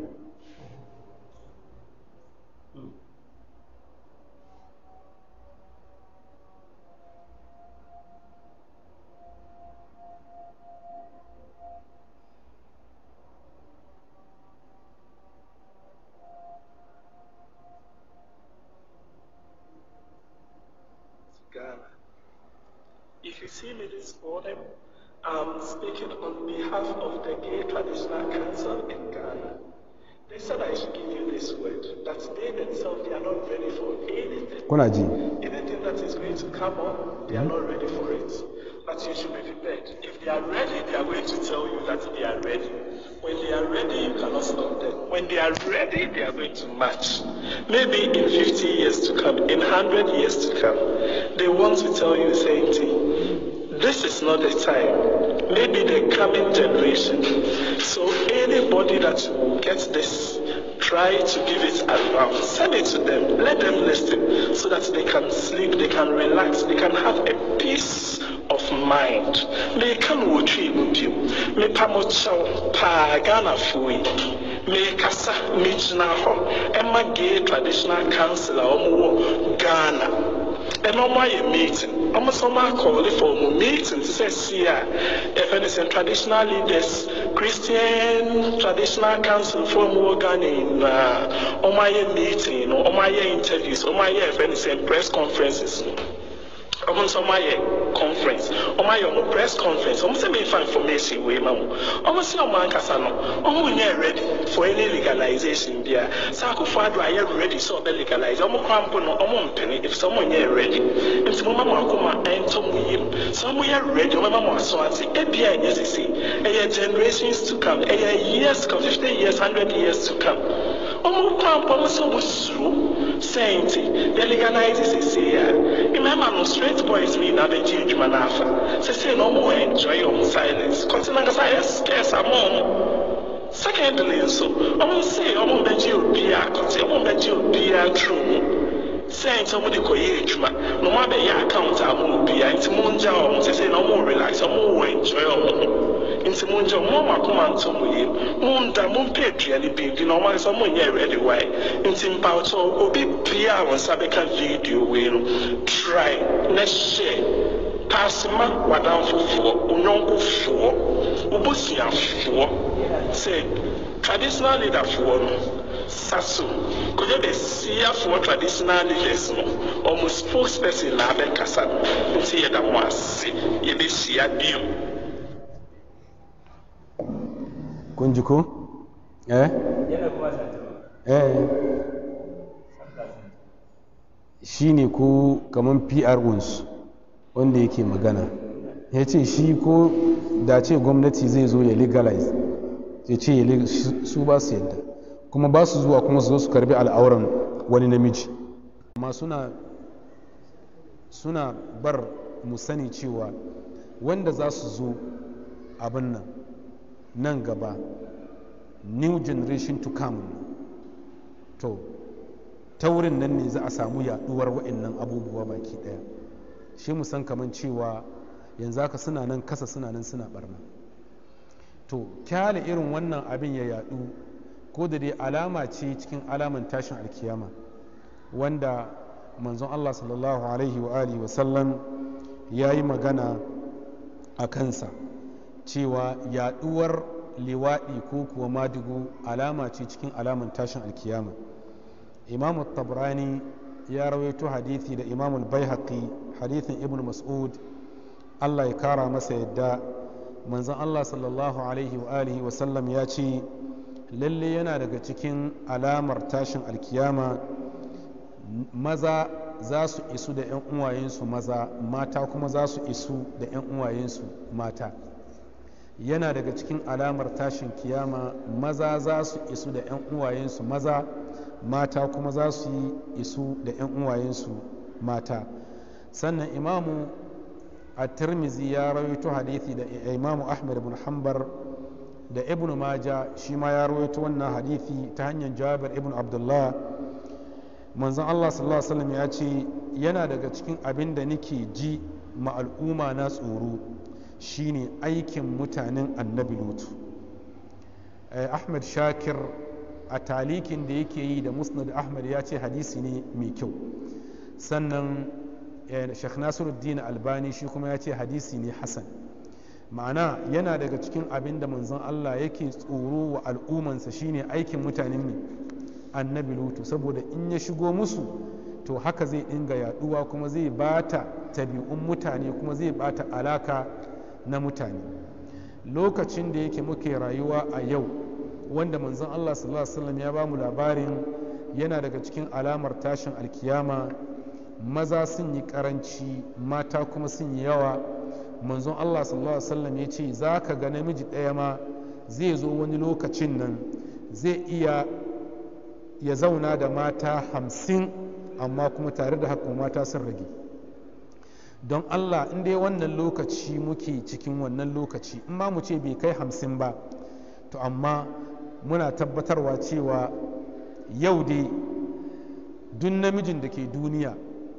If you see me this morning, I'm speaking on behalf of the Gay Traditional Council in Ghana. They said I should give you this word that they themselves they are not ready for anything. kuna ji Anything that is going to come on, they are not ready for it. But you should be prepared. If they are ready, they are going to tell you that they are ready. When they are ready, you cannot stop them. When they are ready, they are going to march. Maybe in 50 years to come, in 100 years to come, they want to tell you, same thing. This is not the time. Maybe the coming generation. So anybody that will get this, try to give it around. Send it to them. Let them listen so that they can sleep, they can relax, they can have a peace of mind. Meka no wɔtwe mu bio. Mepa mo kyɛw paa Ghanafoɔ yi. Mekasa, megyina hɔ ɛma gay traditional council a wɔwɔ Ghana. ɛna ɔmo ayɛ meeting ɔmo sɛ ɔmo akɔɔle for ɔmo meeting te sɛ si a yɛfɛ ne sɛ traditional leaders christian traditional council for ɔmo wɔ ghana nyinaa ɔmo ayɛ meeting no ɔmo ayɛ interviews ɔmo ayɛ yɛfɛ ne sɛ press conferences no ɔmo nso ɔmo ayɛ conference ɔmo ayɛ ɔmo press conference ɔmo sɛ mefa information wei ma mo ɔmo sɛ ɔmo ankasa no ɔmo nyɛ ready for any legalization bia sɛ akofo ado ayɛ ready sɛ ɔbɛ legalize ɔmo kora mpo no ɔmo mpene efisɛ ɔmo nyɛ ready nti mo ma mo akoma ɛntɔ mo yam sɛ ɔmo yɛ ready ɔmo ma mo aso ase ebia ɛnyɛ sisi ɛyɛ generations to come ɛyɛ years come fifty years hundred years to come ɔmo kora mpo ɔmo sɛ ɔmo suro sɛ nti yɛ legalize sisi a mmarima no straight boys mi na abɛgye adwuma no afa sɛsei na ɔmo enjoy ɔmo silence kɔte na nkasa yɛ scarce ama ɔmo secondly nso ɔmo se ɔmo bɛgye obiara kɔte ɔmo bɛgye obiara turo mu sɛ nti ɔmo de kɔyɛ adwuma na ɔmo abɛyɛ account ama obiara nti mo ngya ɔmo sɛsei na ɔmo relax ɔmo wɔ enjoy ɔmo ho nti mo ngya ɔmo ɔmo akoma nto mo yie mo nda mo mpɛ aduane bi bi na ɔmo ayɛ sɛ ɔmo nyɛ ready why nti mpawotɔ obi bia a wɔn nsa bɛka video wei no try na hyɛ paasema wadanfofoɔ onyɔnkofoɔ obosuafoɔ sɛ traditional leaderfoɔ no saso kɔjɛ bɛ siafoɔ traditional leaders no ɔmo spokesperson na abɛkasa no nti yɛda mo ase yɛbɛhyia bio kun ji ko eh eh shi ne ko kamar pr uns wanda yake magana ya ce shi ko da ce gwamnati zai zo ya legalize ya ce su ba su yadda kuma ba su zuwa kuma su zo su karbi al'auran wani namiji amma suna suna bar mu sani cewa wanda za su zo abin nan nan gaba new generation to come to ta wurin nan ne za a samu yaduwar wa'annan abubuwa baki daya shi mu san kaman cewa yanzu haka suna nan kasa suna nan suna barna to kyale irin wannan abin ya yadu ko da dai alama ce cikin alaman tashin alkiyama wanda manzon Allah sallallahu alaihi wa alihi wa sallam ya yi magana a kansa cewa yaduwar liwaɗi ko kuwa madigo alama ce cikin alaman tashin alkiyama imam tabrani ya rawaito hadithi da imam al-baihaqi hadithin ibn mas'ud Allah ya kara masa yadda manzon Allah sallallahu alaihi wa alihi wa sallam ya ce lalle yana daga cikin alamar tashin alkiyama maza za su isu da 'yan uwayensu maza mata kuma za su isu da 'yan uwayensu mata yana daga cikin alamar tashin kiyama maza za su isu da 'yan uwayensu maza mata kuma za su yi isu da 'yan uwayensu mata sannan imamu a tirmizi ya rawaito hadithi da imamu ahmad bin hanbar da ibn maja shi ma ya rawaito wannan hadithi ta hanyar jabir ibn abdullah manzon allah sallallahu alaihi wasallam ya ce yana daga cikin abin da nake ji ma al'umma na tsoro shine aikin mutanen annabi lutu ahmad shakir a talikin da yake yi da musnad ahmad ya ce hadisi ne mai kyau sannan sheikh nasiruddin albani shi kuma ya ce hadisi ne hasan ma'ana yana daga cikin abin da manzon allah yake tsoro wa al'ummansa shine aikin mutanen mai annabi lutu saboda in ya shigo musu to haka zai dinga yaduwa kuma zai bata tabi'un mutane kuma zai bata alaka na mutane lokacin da yake muke rayuwa a yau wanda manzon Allah sallallahu alaihi wasallam ya ba mu labarin yana daga cikin alamar tashin alkiyama maza sun yi karanci mata kuma sun yi yawa manzon Allah sallallahu alaihi wasallam ya ce za ka ga namiji ɗaya ma zai zo wani lokacin nan zai iya ya zauna da mata hamsin amma kuma tare da haka mata sun rage don allah in dai wannan lokaci muke cikin wannan lokaci in ma mu ce bai kai hamsin ba to amma muna tabbatarwa cewa yau dai duk namijin da ke duniya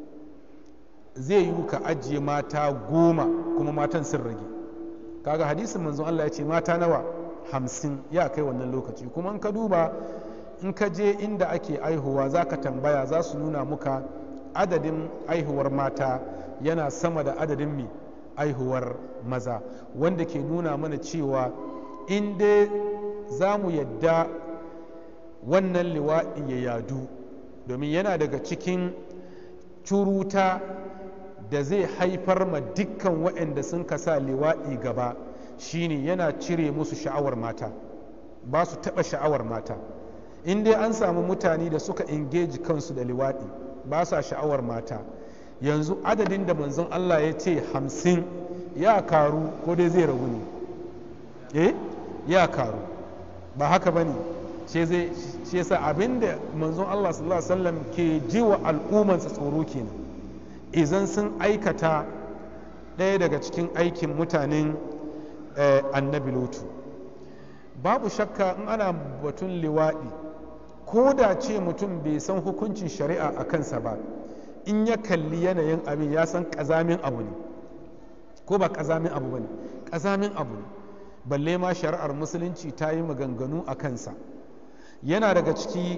zai yi ka ajiye mata goma kuma matan sun rage kaga hadisin manzon allah ya ce mata nawa hamsin ya kai wannan lokaci kuma in ka duba in ka je inda ake aihuwa za ka tambaya za su nuna muka adadin aihuwar mata yana sama da adadin mai aihuwar maza wanda ke nuna mana cewa in dai za mu yadda wannan liwaɗi ya yadu domin yana daga cikin curuta da zai haifar ma dukkan waɗanda sun kasa liwaɗi gaba shine yana cire musu sha'awar mata ba su taɓa sha'awar mata in dai an samu mutane da suka engage kansu da liwaɗi ba sa sha'awar mata yanzu adadin da manzon Allah ya ce hamsin ya karu ko dai zai ragu ne eh ya karu ba haka ba ne shi yasa abin da manzon Allah sallallahu alaihi wasallam ke ji wa al'ummansa tsoro kenan idan sun aikata ɗaya daga cikin aikin mutanen annabi lutu babu shakka in ana batun liwaɗi ko da ce mutum bai san hukuncin shari'a a kansa ba in ya kalli yanayin abin ya san ƙazamin abu ne ko ba ƙazamin abu ba ne ƙazamin abu ne balle ma shari'ar musulunci ta yi maganganu a kansa yana daga ciki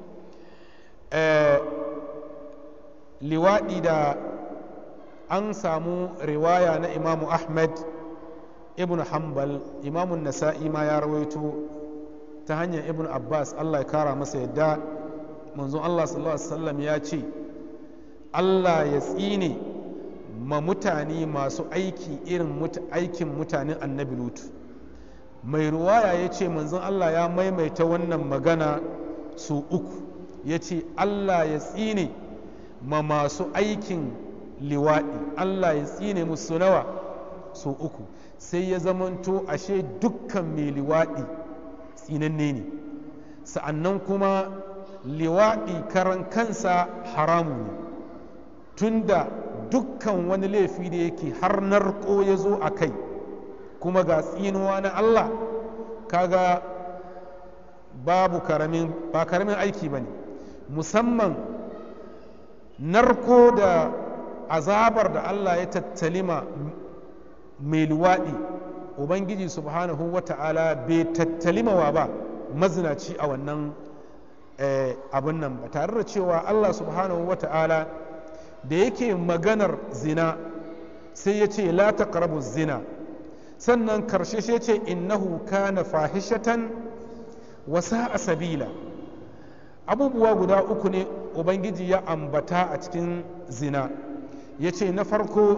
liwaɗi da an samu riwaya na imamu ahmad ibn hanbal imamun nasa'i ma ya rawaito ta hanyar ibn abbas allah ya kara masa yadda manzon allah sallallahu alaihi wasallam ya ce allah ya tsine ma mutane masu aiki irin aikin mutanen annabi lutu mai ruwaya ya ce manzon allah ya maimaita wannan magana su uku ya ce allah ya tsine ma masu aikin liwaɗi allah ya tsine musu nawa su uku sai ya zamanto ashe dukkan mai liwaɗi tsinanne ne sa'annan kuma liwaɗi karan kansa haramu ne tunda dukkan wani laifi da yake har narko ya zo a kai kuma ga tsinuwa na Allah kaga babu karamin ba karamin aiki ba ne musamman narko da azabar da Allah ya tattalima mai luwaɗi ubangiji subhanahu wa ta'ala bai tattalimawa ba mazinaci a wannan abin nan ba tare da cewa Allah subhanahu wa ta'ala da yake maganar zina sai ya ce la taqrabu zina sannan karshe sai ce innahu kana fahishatan wa sa'a sabila abubuwa guda uku ne ubangiji ya ambata a cikin zina ya ce na farko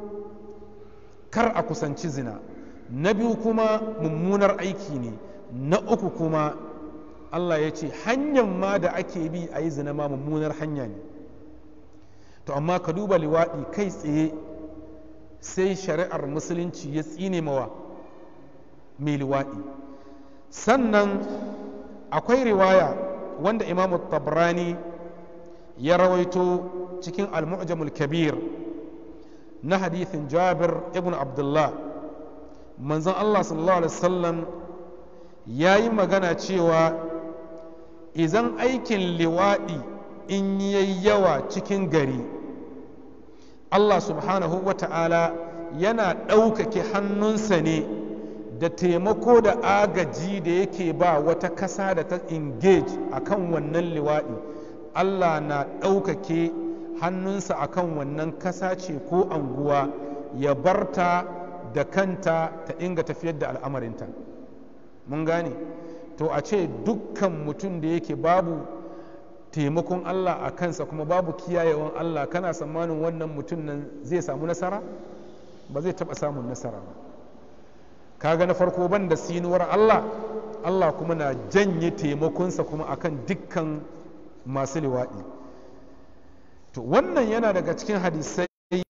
kar a kusanci zina na biyu kuma mummunar aiki ne na uku kuma allah ya ce hanyar ma da ake bi a yi zina ma mummunar hanya ne to amma ka duba liwaɗi kai tsaye sai shari'ar musulunci ya tsine mawa mai liwaɗi sannan akwai riwaya wanda imamu tabrani ya rawaito cikin al-mu'jamul kabir na hadithin jabir ibn abdullah manzon allah sallallahu alaihi wasallam ya yi magana cewa idan aikin liwaɗi in yayi yawa cikin gari allah subhanahu wa ta'ala yana ɗaukake hannunsa ne da taimako da agaji da yake ba wata kasa da ta engage a kan wannan liwaɗi allah na ɗaukake hannunsa a kan wannan kasa ce ko anguwa ya barta da kanta ta inga tafiyar da al'amarinta mun gane to a ce dukkan mutum da yake babu taimakon allah a kansa kuma babu kiyayewan allah kana tsammanin wannan mutum nan zai samu nasara ba zai taɓa samun nasara ba kaga na farko ban da sinuwar Allah Allah kuma na janye taimakonsa kuma akan dukkan masu liwaɗi to wannan yana daga cikin hadisai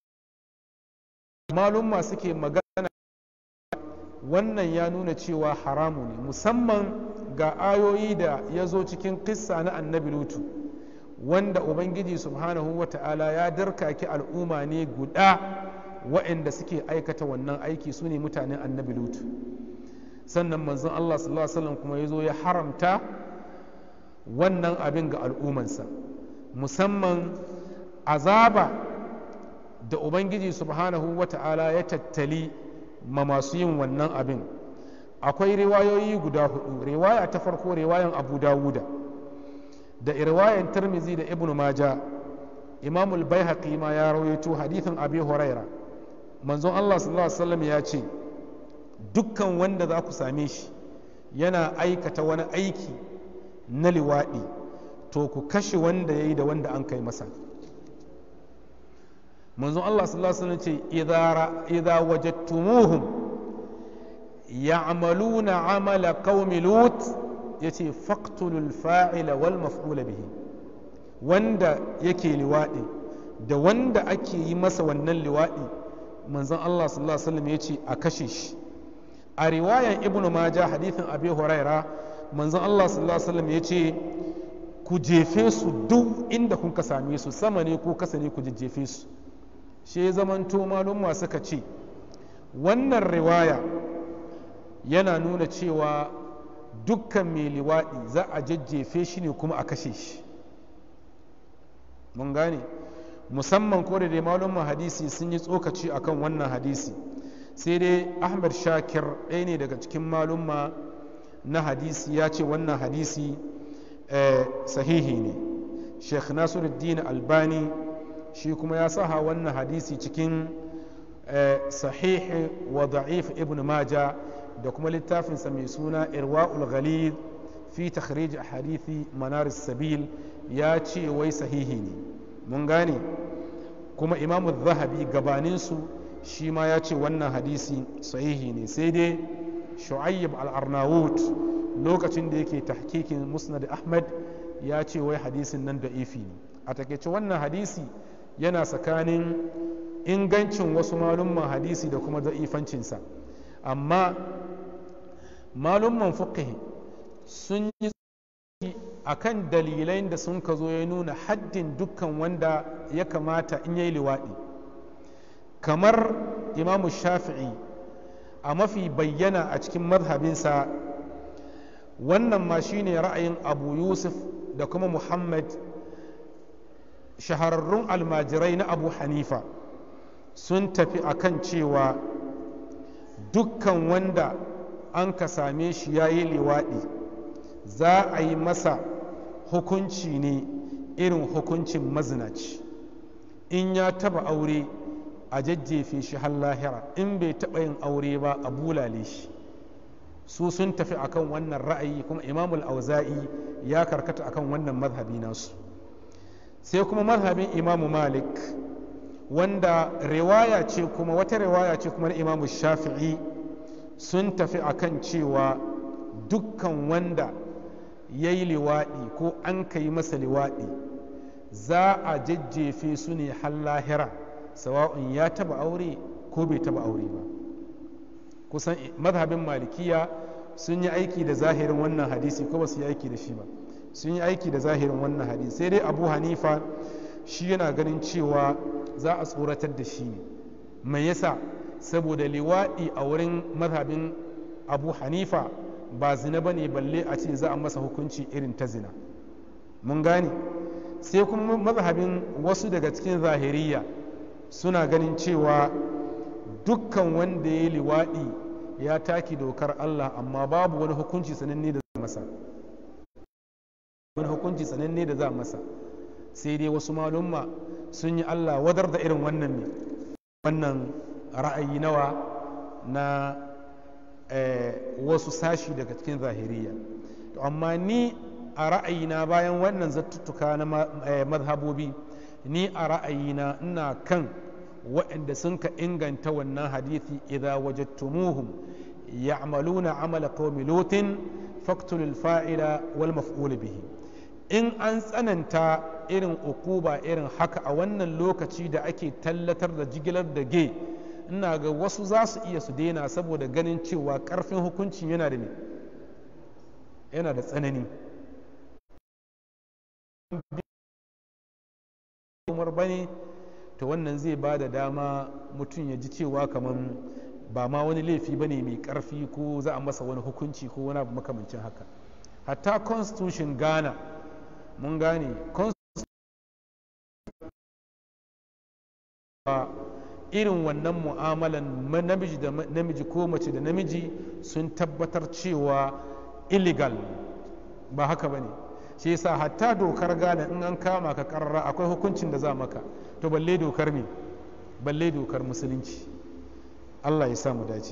malumma suke magana wannan ya nuna cewa haramu ne musamman ga ayoyi da ya zo cikin kissa na annabi lutu wanda ubangiji subhanahu wa ta'ala ya darkaki al'umma ne guda waɗanda suke aikata wannan aiki su ne mutanen annabi lutu sannan manzon Allah sallallahu alaihi wasallam kuma ya zo ya haramta wannan abin ga al'ummansa musamman azaba da ubangiji subhanahu wa ta'ala ya tattali ma masu yin wannan abin akwai riwayoyi guda hudu riwaya ta farko riwayan abu dawuda da riwayan tirmizi da ibnu maja imamul bai ma ya rawaito hadithin abi huraira manzon Allah sallallahu Alaihi wasallam ya ce dukkan wanda za ku same shi yana aikata wani aiki na liwaɗi to ku kashe wanda ya yi da wanda an kai masa manzon Allah sallallahu Alaihi wasallam ce idza wajadtumuhum ya'maluna amala qaumi lut yace faqtulul fa'ila wal maf'ula bihi wanda yake liwaɗi da wanda ake yi masa wannan liwaɗi manzon Allah sallallahu alaihi wasallam ya ce a kashe shi a riwayan ibn majah hadithin abi huraira manzon Allah sallallahu alaihi wasallam ya ce ku jefe su duk inda kun ka same su sama ne ko kasa ne ku jejjefe su shi ya zamanto malumma suka ce wannan riwaya yana nuna cewa dukkan mai liwaɗi za a jajjefe shi ne kuma a kashe shi mun gane musamman ko da dai malumman hadisi sun yi tsokaci akan wannan hadisi sai dai ahmad shakir ɗaya ne daga cikin malumma na hadisi ya ce wannan hadisi sahihi ne sheikh nasiruddin albani shi kuma ya saha wannan hadisi cikin sahihi wa da'if ibn maja da kuma littafinsa mai suna irwa'ul ghalid fi takhrij hadithi manar sabil ya ce wai sahihi ne mun gane kuma imamu zahabi gabaninsu shi ma ya ce wannan hadisi sahihi ne sai dai shu'ayyib al-arnawut lokacin da yake tahkikin musnad ahmad ya ce wai hadisin nan da ifi ne a takaice wannan hadisi yana tsakanin ingancin wasu malumman hadisi da kuma da'ifancinsa amma malumman fiqh sun yi akan dalilai da sun ka zo ya nuna haddin dukkan wanda ya kamata in yayi liwaɗi kamar imamu shafi'i a mafi bayyana a cikin mazhabinsa wannan ma shine ra'ayin abu yusuf da kuma muhammad shahararrun almajirai na abu hanifa sun tafi akan cewa dukkan wanda an ka same shi ya yi liwaɗi za a yi masa hukunci ne irin hukuncin mazinaci in ya taba aure a jajjefe shi har lahira in bai taba yin aure ba a bulale shi su sun tafi akan wannan ra'ayi kuma imamul auza'i ya karkata akan wannan mazhabi nasu sai kuma mazhabin imamu malik wanda riwaya ce kuma wata riwaya ce kuma na imamu shafi'i sun tafi akan cewa dukkan wanda ya yi liwaɗi ko an ka yi masa liwaɗi za a jajjefe su ne har lahira sawa'un ya taba aure ko bai taba aure ba kusan mazhabin malikiya sun yi aiki da zahirin wannan hadisi ko ba su yi aiki da shi ba sun yi aiki da zahirin wannan hadisi sai dai abu hanifa shi yana ganin cewa za a tsoratar da shi ne mai yasa saboda liwaɗi a wurin mazhabin abu hanifa ba zina ba ne balle a ce za a masa hukunci irin ta zina mun gane sai kuma mazhabin wasu daga cikin zahiriya suna ganin cewa dukkan wanda ya yi liwaɗi ya taki dokar Allah amma babu wani hukunci sananne da za masa wani hukunci sananne da za masa sai dai wasu malumma sun yi Allah wadar da irin wannan ne wannan ra'ayi nawa na wasu sashi daga cikin zahiriya to amma ni a ra'ayina bayan wannan zattuttuka na mazhabobi ni a ra'ayina ina kan waɗanda sun ka inganta wannan hadithi idza wajadtumuhum ya'maluna amala qaumi lutin faqtulul fa'ila wal maf'ul bihi in an tsananta irin ukuba irin haka a wannan lokaci da ake tallatar da jigilar da ge ina ga wasu za su iya su daina saboda ganin cewa karfin hukuncin yana da ne yana da tsanani umar bane to wannan zai ba da dama mutum ya ji cewa kamar ba ma wani laifi ba ne mai karfi ko za a masa wani hukunci ko wani abu makamancin haka hatta constitution ghana mun gane irin wannan mu'amalan namiji da namiji ko mace da namiji sun tabbatar cewa illegal ba haka ba ne shi yasa hatta dokar gane in an kama ka karara akwai hukuncin da za maka to balle dokar me balle dokar musulunci allah ya sa mu dace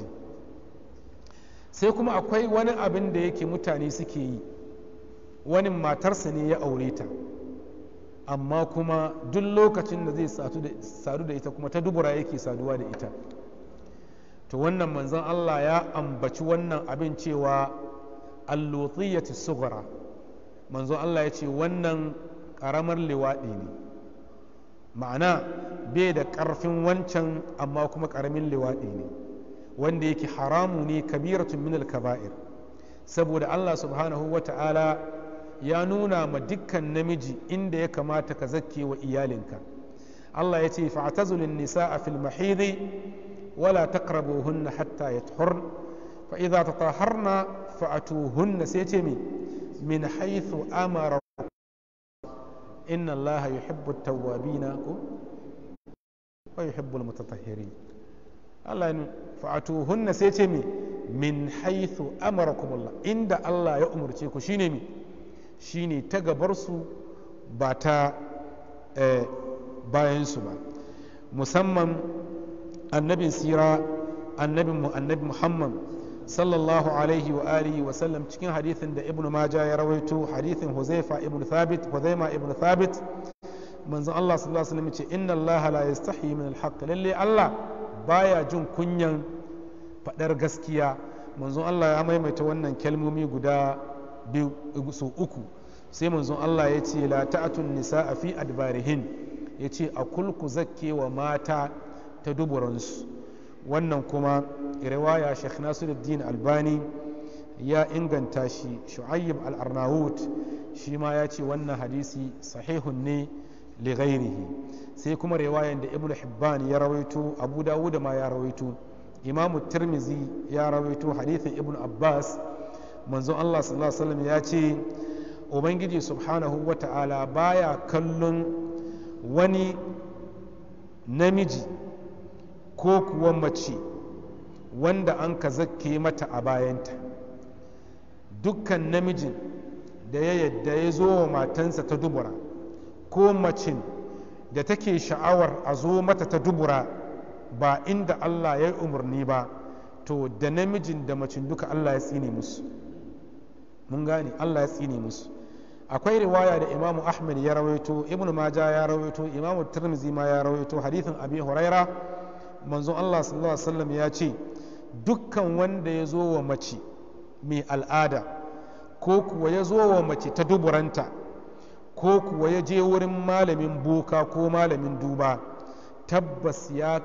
sai kuma akwai wani abin da yake mutane suke yi wani matarsa ne ya aure ta amma kuma duk lokacin da zai sadu da ita kuma ta dubura yake saduwa da ita to wannan manzon Allah ya ambaci wannan abin cewa allotiyati sughra manzon Allah ya ce wannan ƙaramar liwaɗi ne ma'ana bai da ƙarfin wancan amma kuma ƙaramin liwaɗi ne wanda yake haramu ne kabiratun minal kaba'ir saboda Allah subhanahu wa ta'ala ya nuna ma dukkan namiji inda ya kamata ka zakke wa iyalinka Allah ya ce fa'tazulun nisa'a fil mahidi wala taqrabuhunna hatta yatahurn fa idza tatahharna fa'atuhunna sai ce mi min haythu amara inna Allah yuhibbu at-tawwabina ko wa yuhibbu al-mutatahhirin Allah ya fa'atuhunna sai ce mi min haythu amarakumullah inda Allah ya umurce ku shine mi shine ta gabarsu ba ta bayansu ba musamman annabin sira annabin mu annabi muhammad sallallahu alaihi wa alihi wa sallam cikin hadithin da ibnu maja ya rawaito hadithin huzaifa ibn thabit huzaima ibn thabit manzon Allah sallallahu alaihi wasallam ce inna Allah la yastahi min al lalle Allah baya jin kunyan fadar gaskiya manzon Allah ya maimaita wannan kalmomi guda biyu su uku sai manzon Allah ya ce la ta'atun nisa fi adbarihin ya ce a kulku zakke wa mata ta duburansu wannan kuma riwaya Sheikh Nasiruddin Albani ya inganta shi Shu'ayyib al-Arnaut shi ma ya ce wannan hadisi sahihun ne li ghairihi sai kuma riwayan da Ibn Hibban ya rawaito Abu Dawud ma ya rawaito Imam Tirmizi ya rawaito hadithin Ibn Abbas manzon Allah sallallahu alaihi wasallam ya ce ubangiji subhanahu wata'ala baya kallon wani namiji ko kuwa mace wanda an ka zakke mata a bayanta dukkan namijin da ya yadda ya zo wa matansa ta dubura ko macin da take sha'awar a zo mata ta dubura ba inda Allah ya yi umarni ba to da namijin da macin duka Allah ya tsine musu mun gane Allah ya tsine musu akwai riwaya da imamu ahmad ya rawaito ibnu maja ya rawaito imamu tirmizi ma ya rawaito hadithin abi huraira manzon Allah sallallahu alaihi wasallam ya ce dukkan wanda ya zo wa mace mai al'ada ko kuwa ya zo wa mace ta duburanta ko kuwa ya je wurin malamin boka ko malamin duba tabbas ya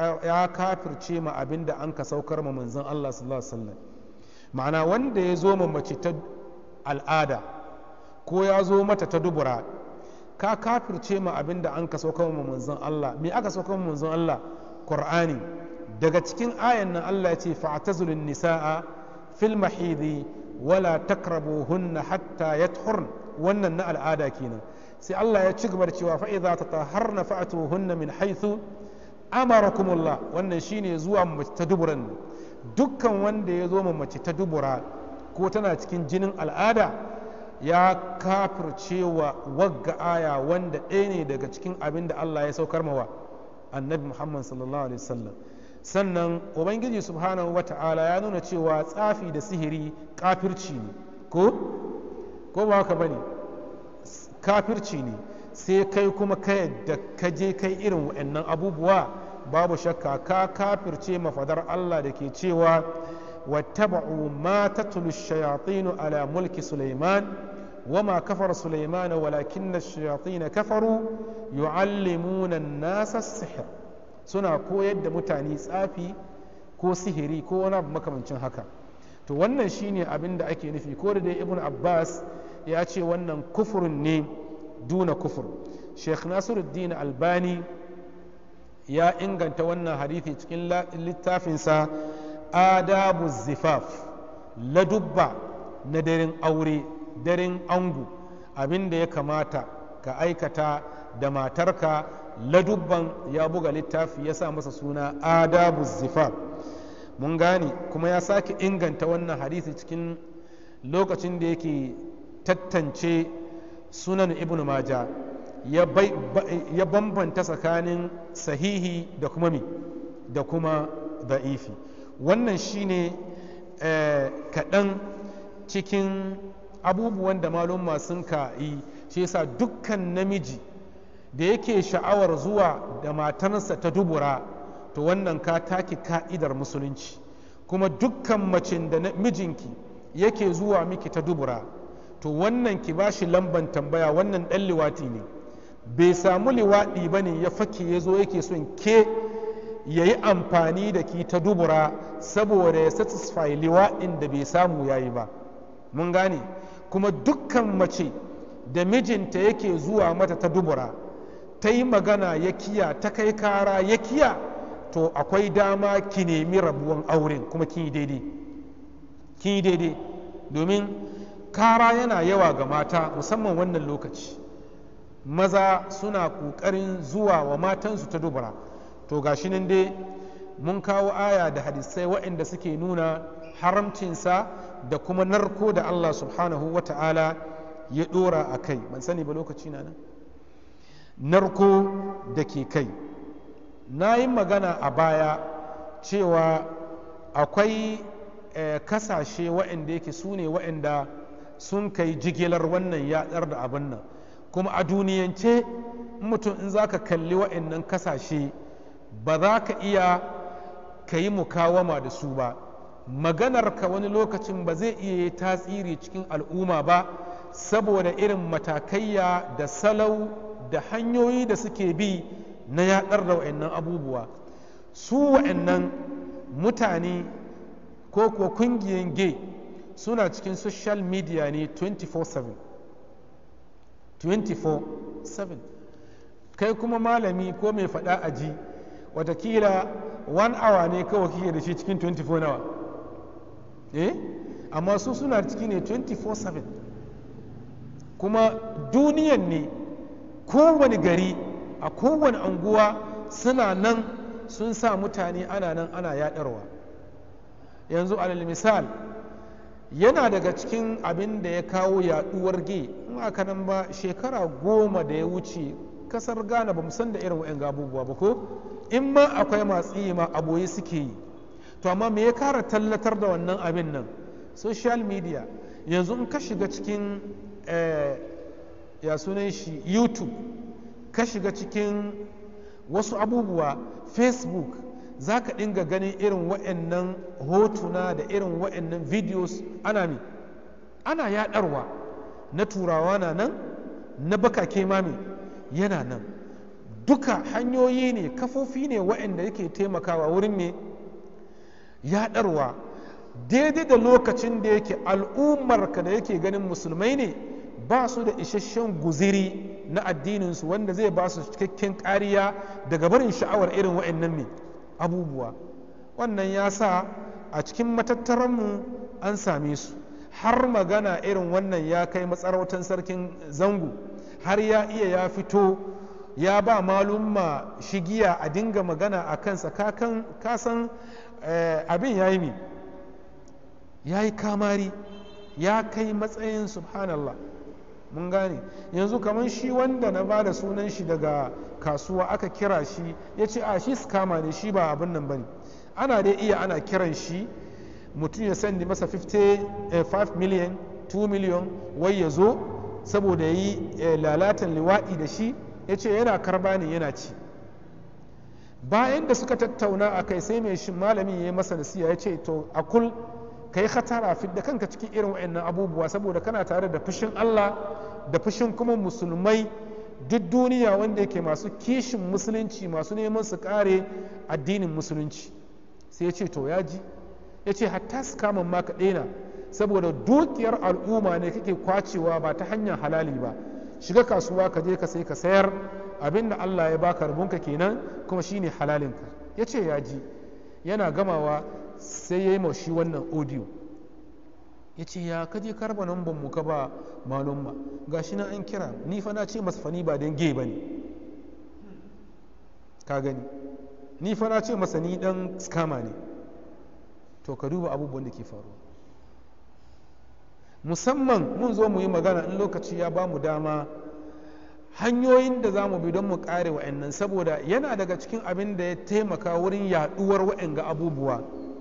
kafirce ma abin da an ka saukar ma manzon Allah sallallahu alaihi wasallam ma'ana wanda ya zo ma mace ta al'ada ko ya zo mata ta dubura ka kafirce ma abin da an ka saukar ma manzon Allah me aka saukar ma manzon Allah Qur'ani daga cikin ayan nan Allah ya ce fa'tazulun nisaa fil mahidi wala takrabuhunna hatta yathurn wannan na al'ada kenan sai Allah ya ci gaba da cewa fa idza tatahharna fa'tuhunna min haythu amarakumullah wannan shine zuwa mace ta duburan dukkan wanda ya zo mace ta dubura ko tana cikin jinin al'ada ya kafircewa wagga aya wanda ɗaya ne daga cikin abin da Allah ya saukar mawa annabi Muhammad sallallahu alaihi wasallam sannan ubangiji subhanahu wata'ala ya nuna cewa tsafi da sihiri kafirci ne ko ko ba haka bane kafirci ne sai kai kuma ka yadda ka je kai irin wa'annan abubuwa babu shakka ka kafirce mafadar Allah da ke cewa wattaba'u ma tatlu shayatinu ala mulki Sulaiman wama kafar Sulaiman walakinna shayatin kafaru yu'allimuna an-nasa sihr suna koyar da mutane tsafi ko sihiri ko wani abu makamancin haka to wannan shine abin da ake nufi ko da dai ibn Abbas ya ce wannan kufurin ne duna kufur sheikh nasiruddin albani ya inganta wannan hadithi cikin littafinsa adabu zifaf ladubba na daren aure daren angu abin da ya kamata ka aikata da matarka ladubban ya buga littafi ya sa masa suna adabu zifaf mun gane kuma ya sake inganta wannan hadithi cikin lokacin da yake tattance sunan ibn maja ya bambanta tsakanin sahihi da kuma mi da kuma da'ifi wannan shine kaɗan cikin abubuwan da malumma sun ka yi shi yasa dukkan namiji da yake sha'awar zuwa da matarsa ta dubura to wannan ka take ka'idar musulunci kuma dukkan macin da mijinki yake zuwa miki ta dubura to wannan ki ba shi lamban tambaya wannan ɗan liwati ne bai samu liwaɗi ba ne ya fake ya zo yake son ke ya yi amfani da ki ta dubura saboda ya satisfy liwaɗin da bai samu ya yi ba mun gane kuma dukkan mace da mijinta yake zuwa mata ta dubura ta yi magana ya kiya ta kai kara ya kiya to akwai dama ki nemi rabuwan auren kuma kin yi daidai kin yi daidai domin kara yana yawa ga mata musamman wannan lokaci maza suna ƙoƙarin zuwa wa matansu ta dubura to gashi nan dai mun kawo aya da hadisai waɗanda suke nuna haramcinsa da kuma narko da Allah subhanahu wa ta'ala ya ɗora a kai ban sani ba lokaci na nan narko da ke kai na yi magana a baya cewa akwai kasashe waɗanda yake su ne waɗanda sun kai jigilar wannan yaɗar da abin nan kuma a duniyance mutum in za ka kalli waɗannan kasashe ba za ka iya ka yi mukawama da su ba maganar ka wani lokacin ba zai iya yi tasiri cikin al'umma ba saboda irin matakaiya da salau da hanyoyi da suke bi na yaɗar da wa'annan abubuwa su wa'annan mutane ko kuwa kungiyan gay suna cikin social media ne 24/7 24/7 kai kuma malami ko mai faɗa aji watakila one hour ne kawai kike da shi cikin 24 nawa eh amma su suna ciki ne 24/7 kuma duniyan ne kowane gari a kowane anguwa suna nan sun sa mutane ana nan ana yadarwa yanzu alal misal yana daga cikin abin da ya kawo yaduwar ge in aka nan ba shekara goma da ya wuce kasar ghana ba san da irin wa'yan abubuwa ba ko in ma akwai masu yi ma aboye suke yi to amma me ya kara tallatar da wannan abin nan social media yanzu in ka shiga cikin ya sunan shi youtube ka shiga cikin wasu abubuwa facebook za ka dinga ganin irin wa'annan hotuna da irin wa'annan videos ana mi ana yadarwa na turawa na nan na bakake mami yana nan duka hanyoyi ne kafofi ne wa'anda yake taimakawa wurin me yadarwa daidai da lokacin da yake al'ummarka da yake ganin musulmai ne ba su da isasshen guziri na addininsu wanda zai ba su cikakken kariya daga barin sha'awar irin wa'annan ne abubuwa wannan ya sa a cikin matattaranmu an same su har magana irin wannan ya kai matsarautar sarkin zango har ya iya ya fito ya ba malumma shigiya a dinga magana a kansa kasan abin ya yi mi ya yi kamari ya kai matsayin subhanallah mun gane yanzu kamar shi wanda na ba da sunan shi daga kasuwa aka kira shi ya ce a shi skama ne shi ba abin nan ba ne ana dai iya ana kiran shi mutum ya sandi masa 55 million 2 million wai ya zo saboda yi lalatan liwaɗi da shi ya ce yana karba ne yana ci bayan da suka tattauna a kai sai mai shi malami ya yi masa nasiya ya ce to a kul ka yi hatara fidda kanka cikin irin wa'annan abubuwa saboda kana tare da fushin Allah da fushin kuma musulmai duk duniya wanda yake masu kishin musulunci masu neman su kare addinin musulunci sai ya ce to ya ji ya ce hatta su kama maka ɗena saboda dukiyar al'umma ne kake kwacewa ba ta hanyar halali ba shiga kasuwa ka je ka sai ka sayar abin da Allah ya baka rabonka kenan kuma shine halalinka ya ce ya ji yana gamawa sai ya yi shi wannan audio ya ce ya kaje karba namban mu ka ba malumma ga shi na an kira ni fa na ce masa fani ba don ge ba ne ka gani ni fa na ce masa ni dan skama ne to ka duba abubuwan da ke faruwa musamman mun zo mu yi magana in lokaci ya ba mu dama hanyoyin da za mu bi don mu kare wa'annan saboda yana daga cikin abin da ya taimaka wurin yaduwar wa'anga abubuwa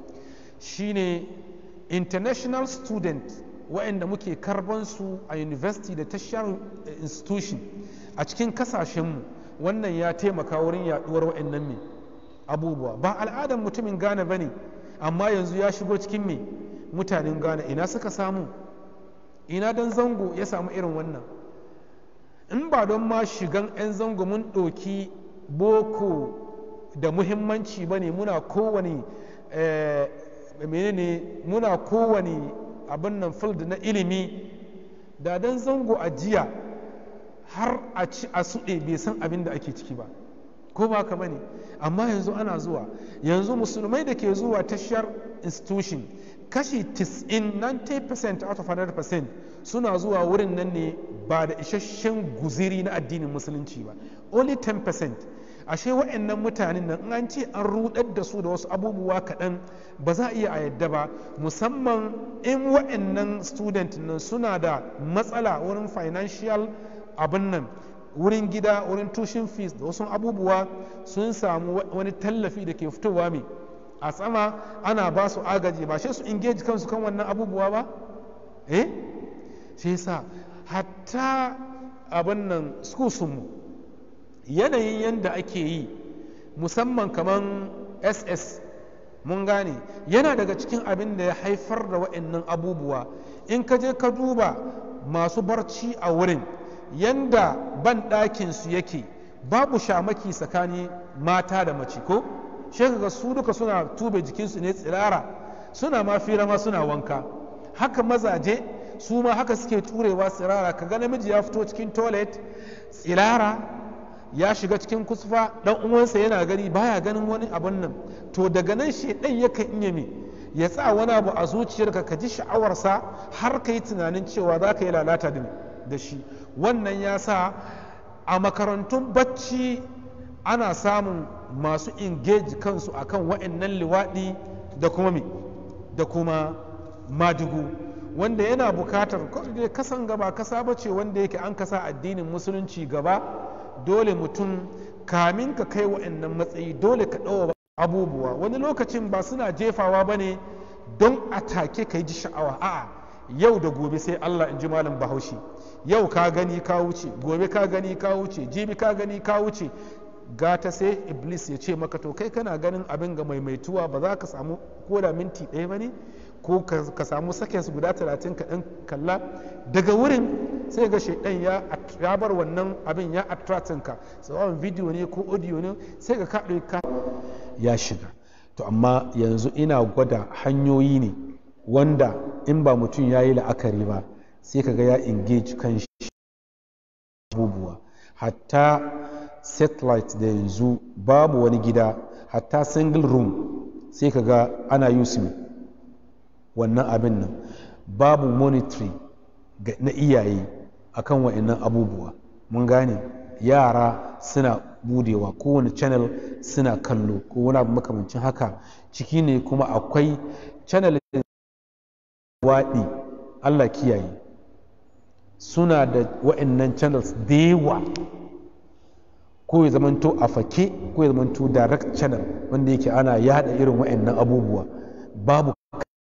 shine international student wa'anda muke karban su a university da tashar institution a cikin kasashenmu wannan ya taimaka wurin yaduwar wa'annan me abubuwa ba al'adar mutumin gane ba ne amma yanzu ya shigo cikin me mutanen gane ina suka samu ina dan zango ya samu irin wannan in ba don ma shigan 'yan zango mun ɗoki boko da muhimmanci ba ne muna kowane menene muna kowane abin nan field na ilimi da dan zango a jiya har a ci a suɗe bai san abin da ake ciki ba ko ba ka bane amma yanzu ana zuwa yanzu musulmai da ke zuwa tashar institution kashi 90 90% out of 100% suna zuwa wurin nan ne ba da isasshen guziri na addinin musulunci ba only 10% ashe wa'annan mutanen nan an ce an rudar da su da wasu abubuwa kaɗan ba za a iya a yadda ba musamman in wa'annan student nan suna da matsala wurin financial abin nan wurin gida wurin tushen fees da wasu abubuwa sun samu wani tallafi da ke fitowa mai a tsama ana ba su agaji ba shi su engage kansu kan wannan abubuwa ba eh shi yasa hatta abin nan mu yanayin yadda ake yi musamman kamar ss mun gane yana daga cikin abin da ya haifar da wa'annan abubuwa in ka je ka duba masu barci a wurin yanda ban ɗakinsu yake babu shamaki tsakanin mata da mace ko shi ga su duka suna tube jikinsu ne tsirara suna ma fira ma suna wanka haka mazaje su ma haka suke turewa tsirara ka ga namiji ya fito cikin toilet tsirara ya shiga cikin kusfa dan uwansa yana gani baya ganin wani abun nan to daga nan shedan yakan iya me ya sa wani abu a zuciyarka ka ji sha'awarsa har ka yi tunanin cewa za ka yi lalata da shi wannan ya sa a makarantun bacci ana samun masu engage kansu akan wa'annan liwaɗi da kuma me da kuma madugu wanda yana bukatar kasan gaba kasa bace wanda yake an kasa addinin musulunci gaba dole mutum kamin ka kai wa'annan matsayi dole ka ɗaura abubuwa wani lokacin ba suna jefawa ba ne don a take ka ji sha'awa a'a yau da gobe sai allah in ji malam bahaushe yau ka gani ka wuce gobe ka gani ka wuce jibi ka gani ka wuce gata sai iblis ya ce maka to kai kana ganin abin ga maimaituwa ba za ka samu ko da minti ɗaya ba ne ko ka samu seconds guda talatin ka ɗan kalla daga wurin sai ga shaidan ya bar wannan abin ya attractin ka tsawon video ne ko audio ne sai ga kaɗe ka ya shiga to amma yanzu ina gwada hanyoyi ne wanda in ba mutum ya yi la'akari ba sai ka ga ya engage kan shi abubuwa hatta satellite da yanzu babu wani gida hatta single room sai ka ga ana using wannan abin nan babu monitoring na iyaye akan wa'annan abubuwa mun gane yara suna budewa kowane channel suna kallo ko wani abu makamancin haka ciki ne kuma akwai channel waɗi allah kiyaye suna da wa'annan channels da yawa ko ya zamanto a fake ko ya zamanto direct channel wanda yake ana yada irin wa'annan abubuwa babu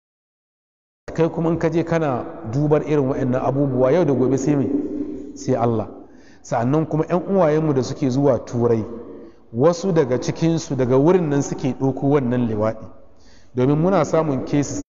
kai kuma ka je kana dubar irin wa'annan abubuwa yau da gobe sai mai sai Allah sa'annan kuma 'yan uwayenmu da suke zuwa turai wasu daga cikinsu daga wurin nan suke ɗauko wannan liwaɗi domin muna samun cases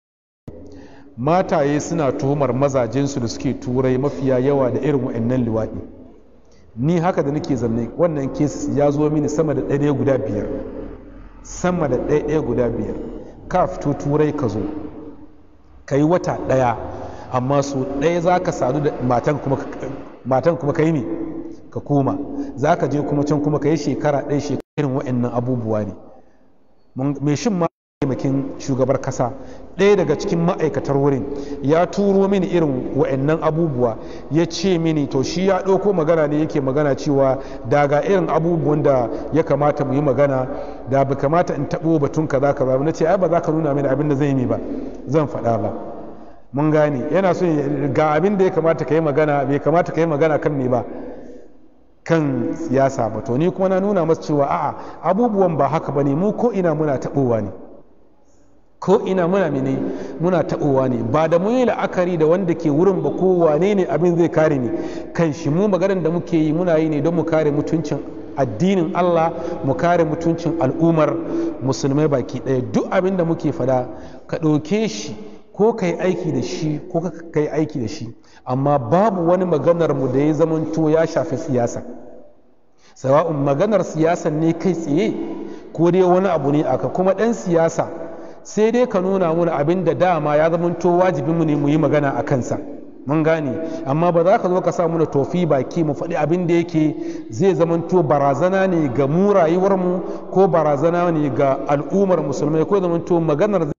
mataye suna tuhumar mazajensu da suke turai mafiya yawa da irin wa'annan liwaɗi ni haka da nake zanne wannan cases ya zo mini sama da ɗaya guda biyar sama da ɗaya guda biyar ka fito turai ka zo ka yi wata ɗaya amma so ɗaya za ka sadu da matan kuma ka yi ne ka koma za ka je kuma can kuma ka yi shekara ɗaya shekarin wa'annan abubuwa ne mai shin ma taimakin shugabar kasa ɗaya daga cikin ma'aikatar wurin ya turo mini irin wa'annan abubuwa ya ce mini to shi ya ɗauko magana ne yake magana cewa daga irin abubuwan da ya kamata mu yi magana da ba kamata in taɓo batun kaza kaza na ce ai ba za ka nuna mini abin da zai yi ba zan faɗa ba mun gane yana so ga abin da ya kamata ka yi magana bai kamata ka yi magana kan me ba kan siyasa ba to ni kuma na nuna masa cewa a'a abubuwan ba haka ba ne mu ko ina muna taɓowa ne ko ina muna mene muna taɓowa ne ba da mu yi la'akari da wanda ke wurin ba ko wane ne abin zai kare ni kan shi mu maganar da muke yi muna yi ne don mu kare mutuncin addinin Allah mu kare mutuncin al'ummar musulmai baki ɗaya duk abin da muke fada ka ɗauke shi ko ka yi aiki da shi ko ka yi aiki da shi amma babu wani maganar mu da ya zamanto ya shafi siyasa sawa'un maganar siyasa ne kai tsaye ko dai wani abu ne aka kuma ɗan siyasa sai dai ka nuna mana abin da dama ya zamanto wajibinmu ne mu yi magana a kansa mun gane amma ba za ka zo ka sa muna tofi baki mu faɗi abin da yake zai zamanto barazana ne ga mu rayuwarmu ko barazana ne ga al'ummar musulmai ko zamanto maganar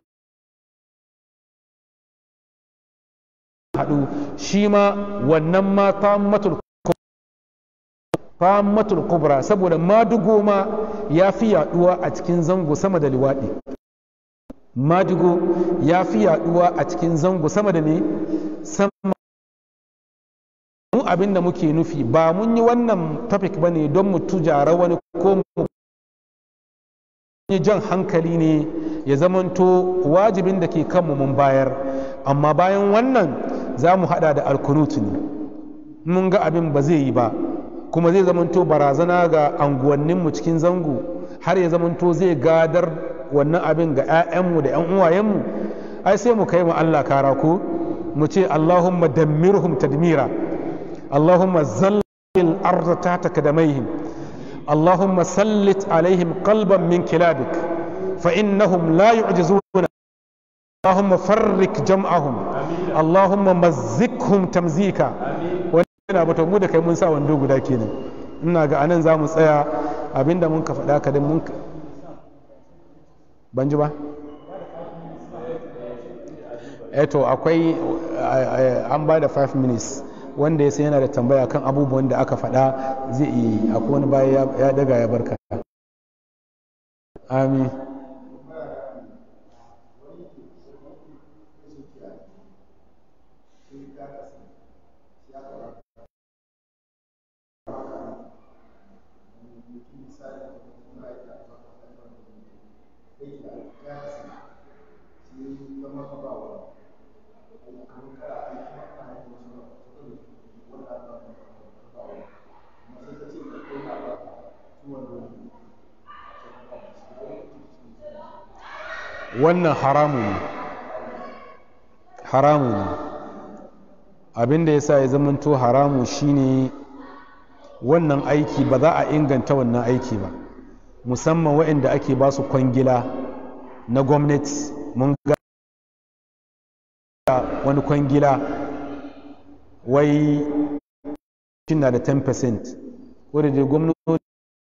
haɗu shi ma wannan ma fammatul kubra saboda madugo ma ya fi yaɗuwa a cikin zango sama da liwaɗi madugo ya fi yaɗuwa a cikin zango sama da ne sama mu abin da muke nufi ba mun yi wannan topic ba ne don mu tujara wani ko mu yi jan hankali ne ya zamanto wajibin da ke kanmu mun bayar amma bayan wannan za mu hada da alkunutu ne mun ga abin ba zai yi ba kuma zai zamanto barazana ga anguwanninmu cikin zango har ya zamanto zai gadar wannan abin ga 'ya'yanmu da 'yan uwayenmu ai sai mu kai mu Allah kara ko mu ce Allahumma dammirhum tadmira Allahumma zallil arda tahta kadamaihim Allahumma sallit alaihim qalban min kilabik fa innahum la yu'jizuna Allahumma farrik jam'ahum Allahumma mazzikhum tamzika yana bata mu da kai mun sa wando guda kenan ina ga anan za mu tsaya abinda mun ka faɗa ka mun ban ji ba eto akwai an ba da 5 minutes wanda ya sai yana da tambaya kan abubuwan da aka faɗa zai iya yi akwai wani baya ya daga ya barka amin wannan haramu ne haramu ne abinda ya sa ya zamanto haramu shine wannan aiki ba za a inganta wannan aiki ba musamman waɗanda ake ba su kwangila na gwamnati mun ga wani kwangila wai na da 10% wadda dai gwamnati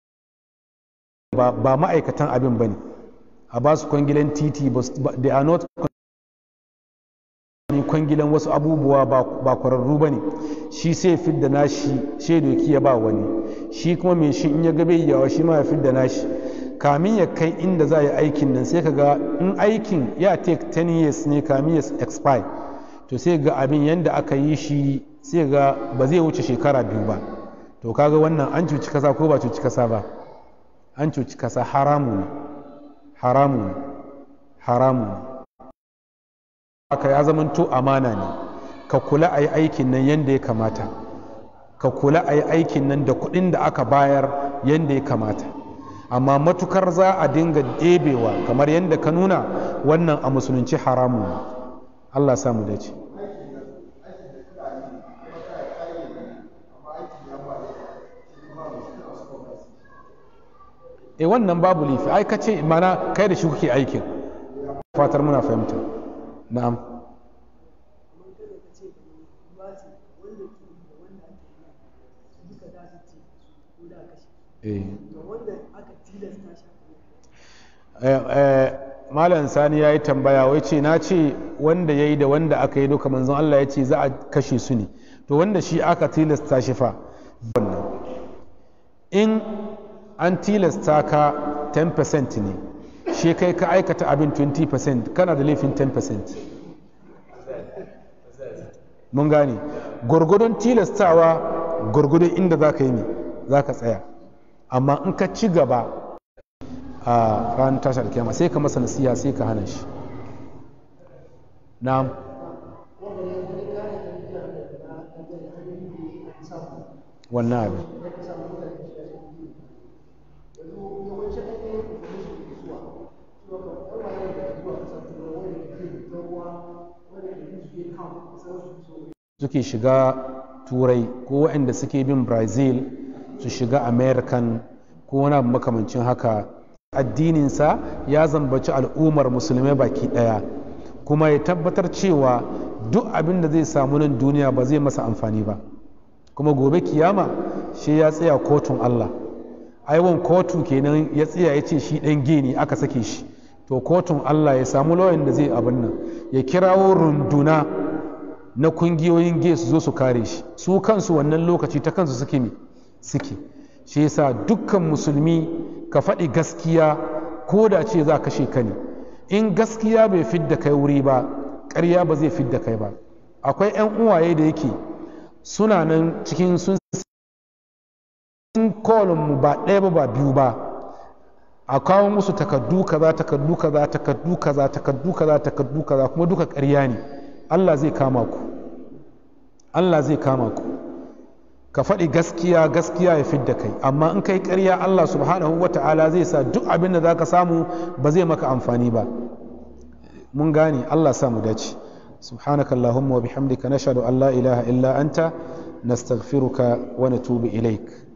ba ma'aikatan abin ba ne a ba su kwangilan titi they are not kwangilan wasu abubuwa ba kwararru ba ne shi sai fidda nashi shaidoki ya ba wani shi kuma mai shi in ya gabe yawa shi ma ya fidda nashi kamin ya kai inda za a yi aikin nan sai ka ga in aikin ya take 10 years ne kamin ya expire to sai ga abin yadda aka yi shi sai ga ba zai wuce shekara biyu ba to kaga wannan an cuci kasa ko ba cuci kasa ba an cuci kasa haramu ne haramu ne haramu ne aka ya zamanto amana ne ka kula a yi aikin nan yadda ya kamata ka kula a yi aikin nan da kuɗin da aka bayar yadda ya kamata amma matukar za a dinga ɗebewa kamar yadda ka nuna wannan a musulunci haramu ne allah samu dace e wannan babu lifi ai ka ce mana kai da shi kuke aikin fatar muna fahimta na'am malam sani ya yi tambaya wai ce na ce wanda ya yi da wanda aka yi duka manzon Allah ya ce za a kashe su ne to wanda shi aka tilasta shi fa wannan in an tilasta ka 10% ne shi kai ka aikata abin 20% kana da laifin 10% mun gane gwargwadon tilastawa gwargwadon inda za ka yi ne za ka tsaya amma in ka ci gaba a ranar tashar kyama sai ka masa nasiha sai ka hana shi na'am wannan abin suke shiga turai ko waɗanda suke bin brazil su shiga american ko wani abu makamancin haka addininsa ya zambaci al'ummar musulmai baki ɗaya kuma ya tabbatar cewa duk abin da zai samu nan duniya ba zai masa amfani ba kuma gobe kiyama shi ya tsaya kotun allah aiwon kotu kenan ya tsaya ya ce shi ɗan gini aka sake shi to kotun allah ya samu lauyan da zai abin nan ya kirawo runduna na kungiyoyin ge su zo su kare shi su kansu wannan lokaci ta kansu suke ne suke shi yasa dukkan musulmi ka faɗi gaskiya ko da ce za kashe ka ne in gaskiya bai fidda kai wuri ba ƙarya ba zai fidda kai ba akwai 'yan uwaye da yake suna nan cikin sun mu ba ɗaya ba ba biyu ba a kawo musu takardu kaza takardu kaza takardu kaza takardu kaza takardu kaza kuma duka ƙarya ne Allah zai kama ku Allah zai kama ku ka faɗi gaskiya gaskiya ya fidda kai amma in kai ƙarya Allah subhanahu wa ta'ala zai sa duk abin da za ka samu ba zai maka amfani ba mun gane Allah samu dace سبحانك اللهم وبحمدك نشهد أن لا إله إلا أنت نستغفرك ونتوب إليك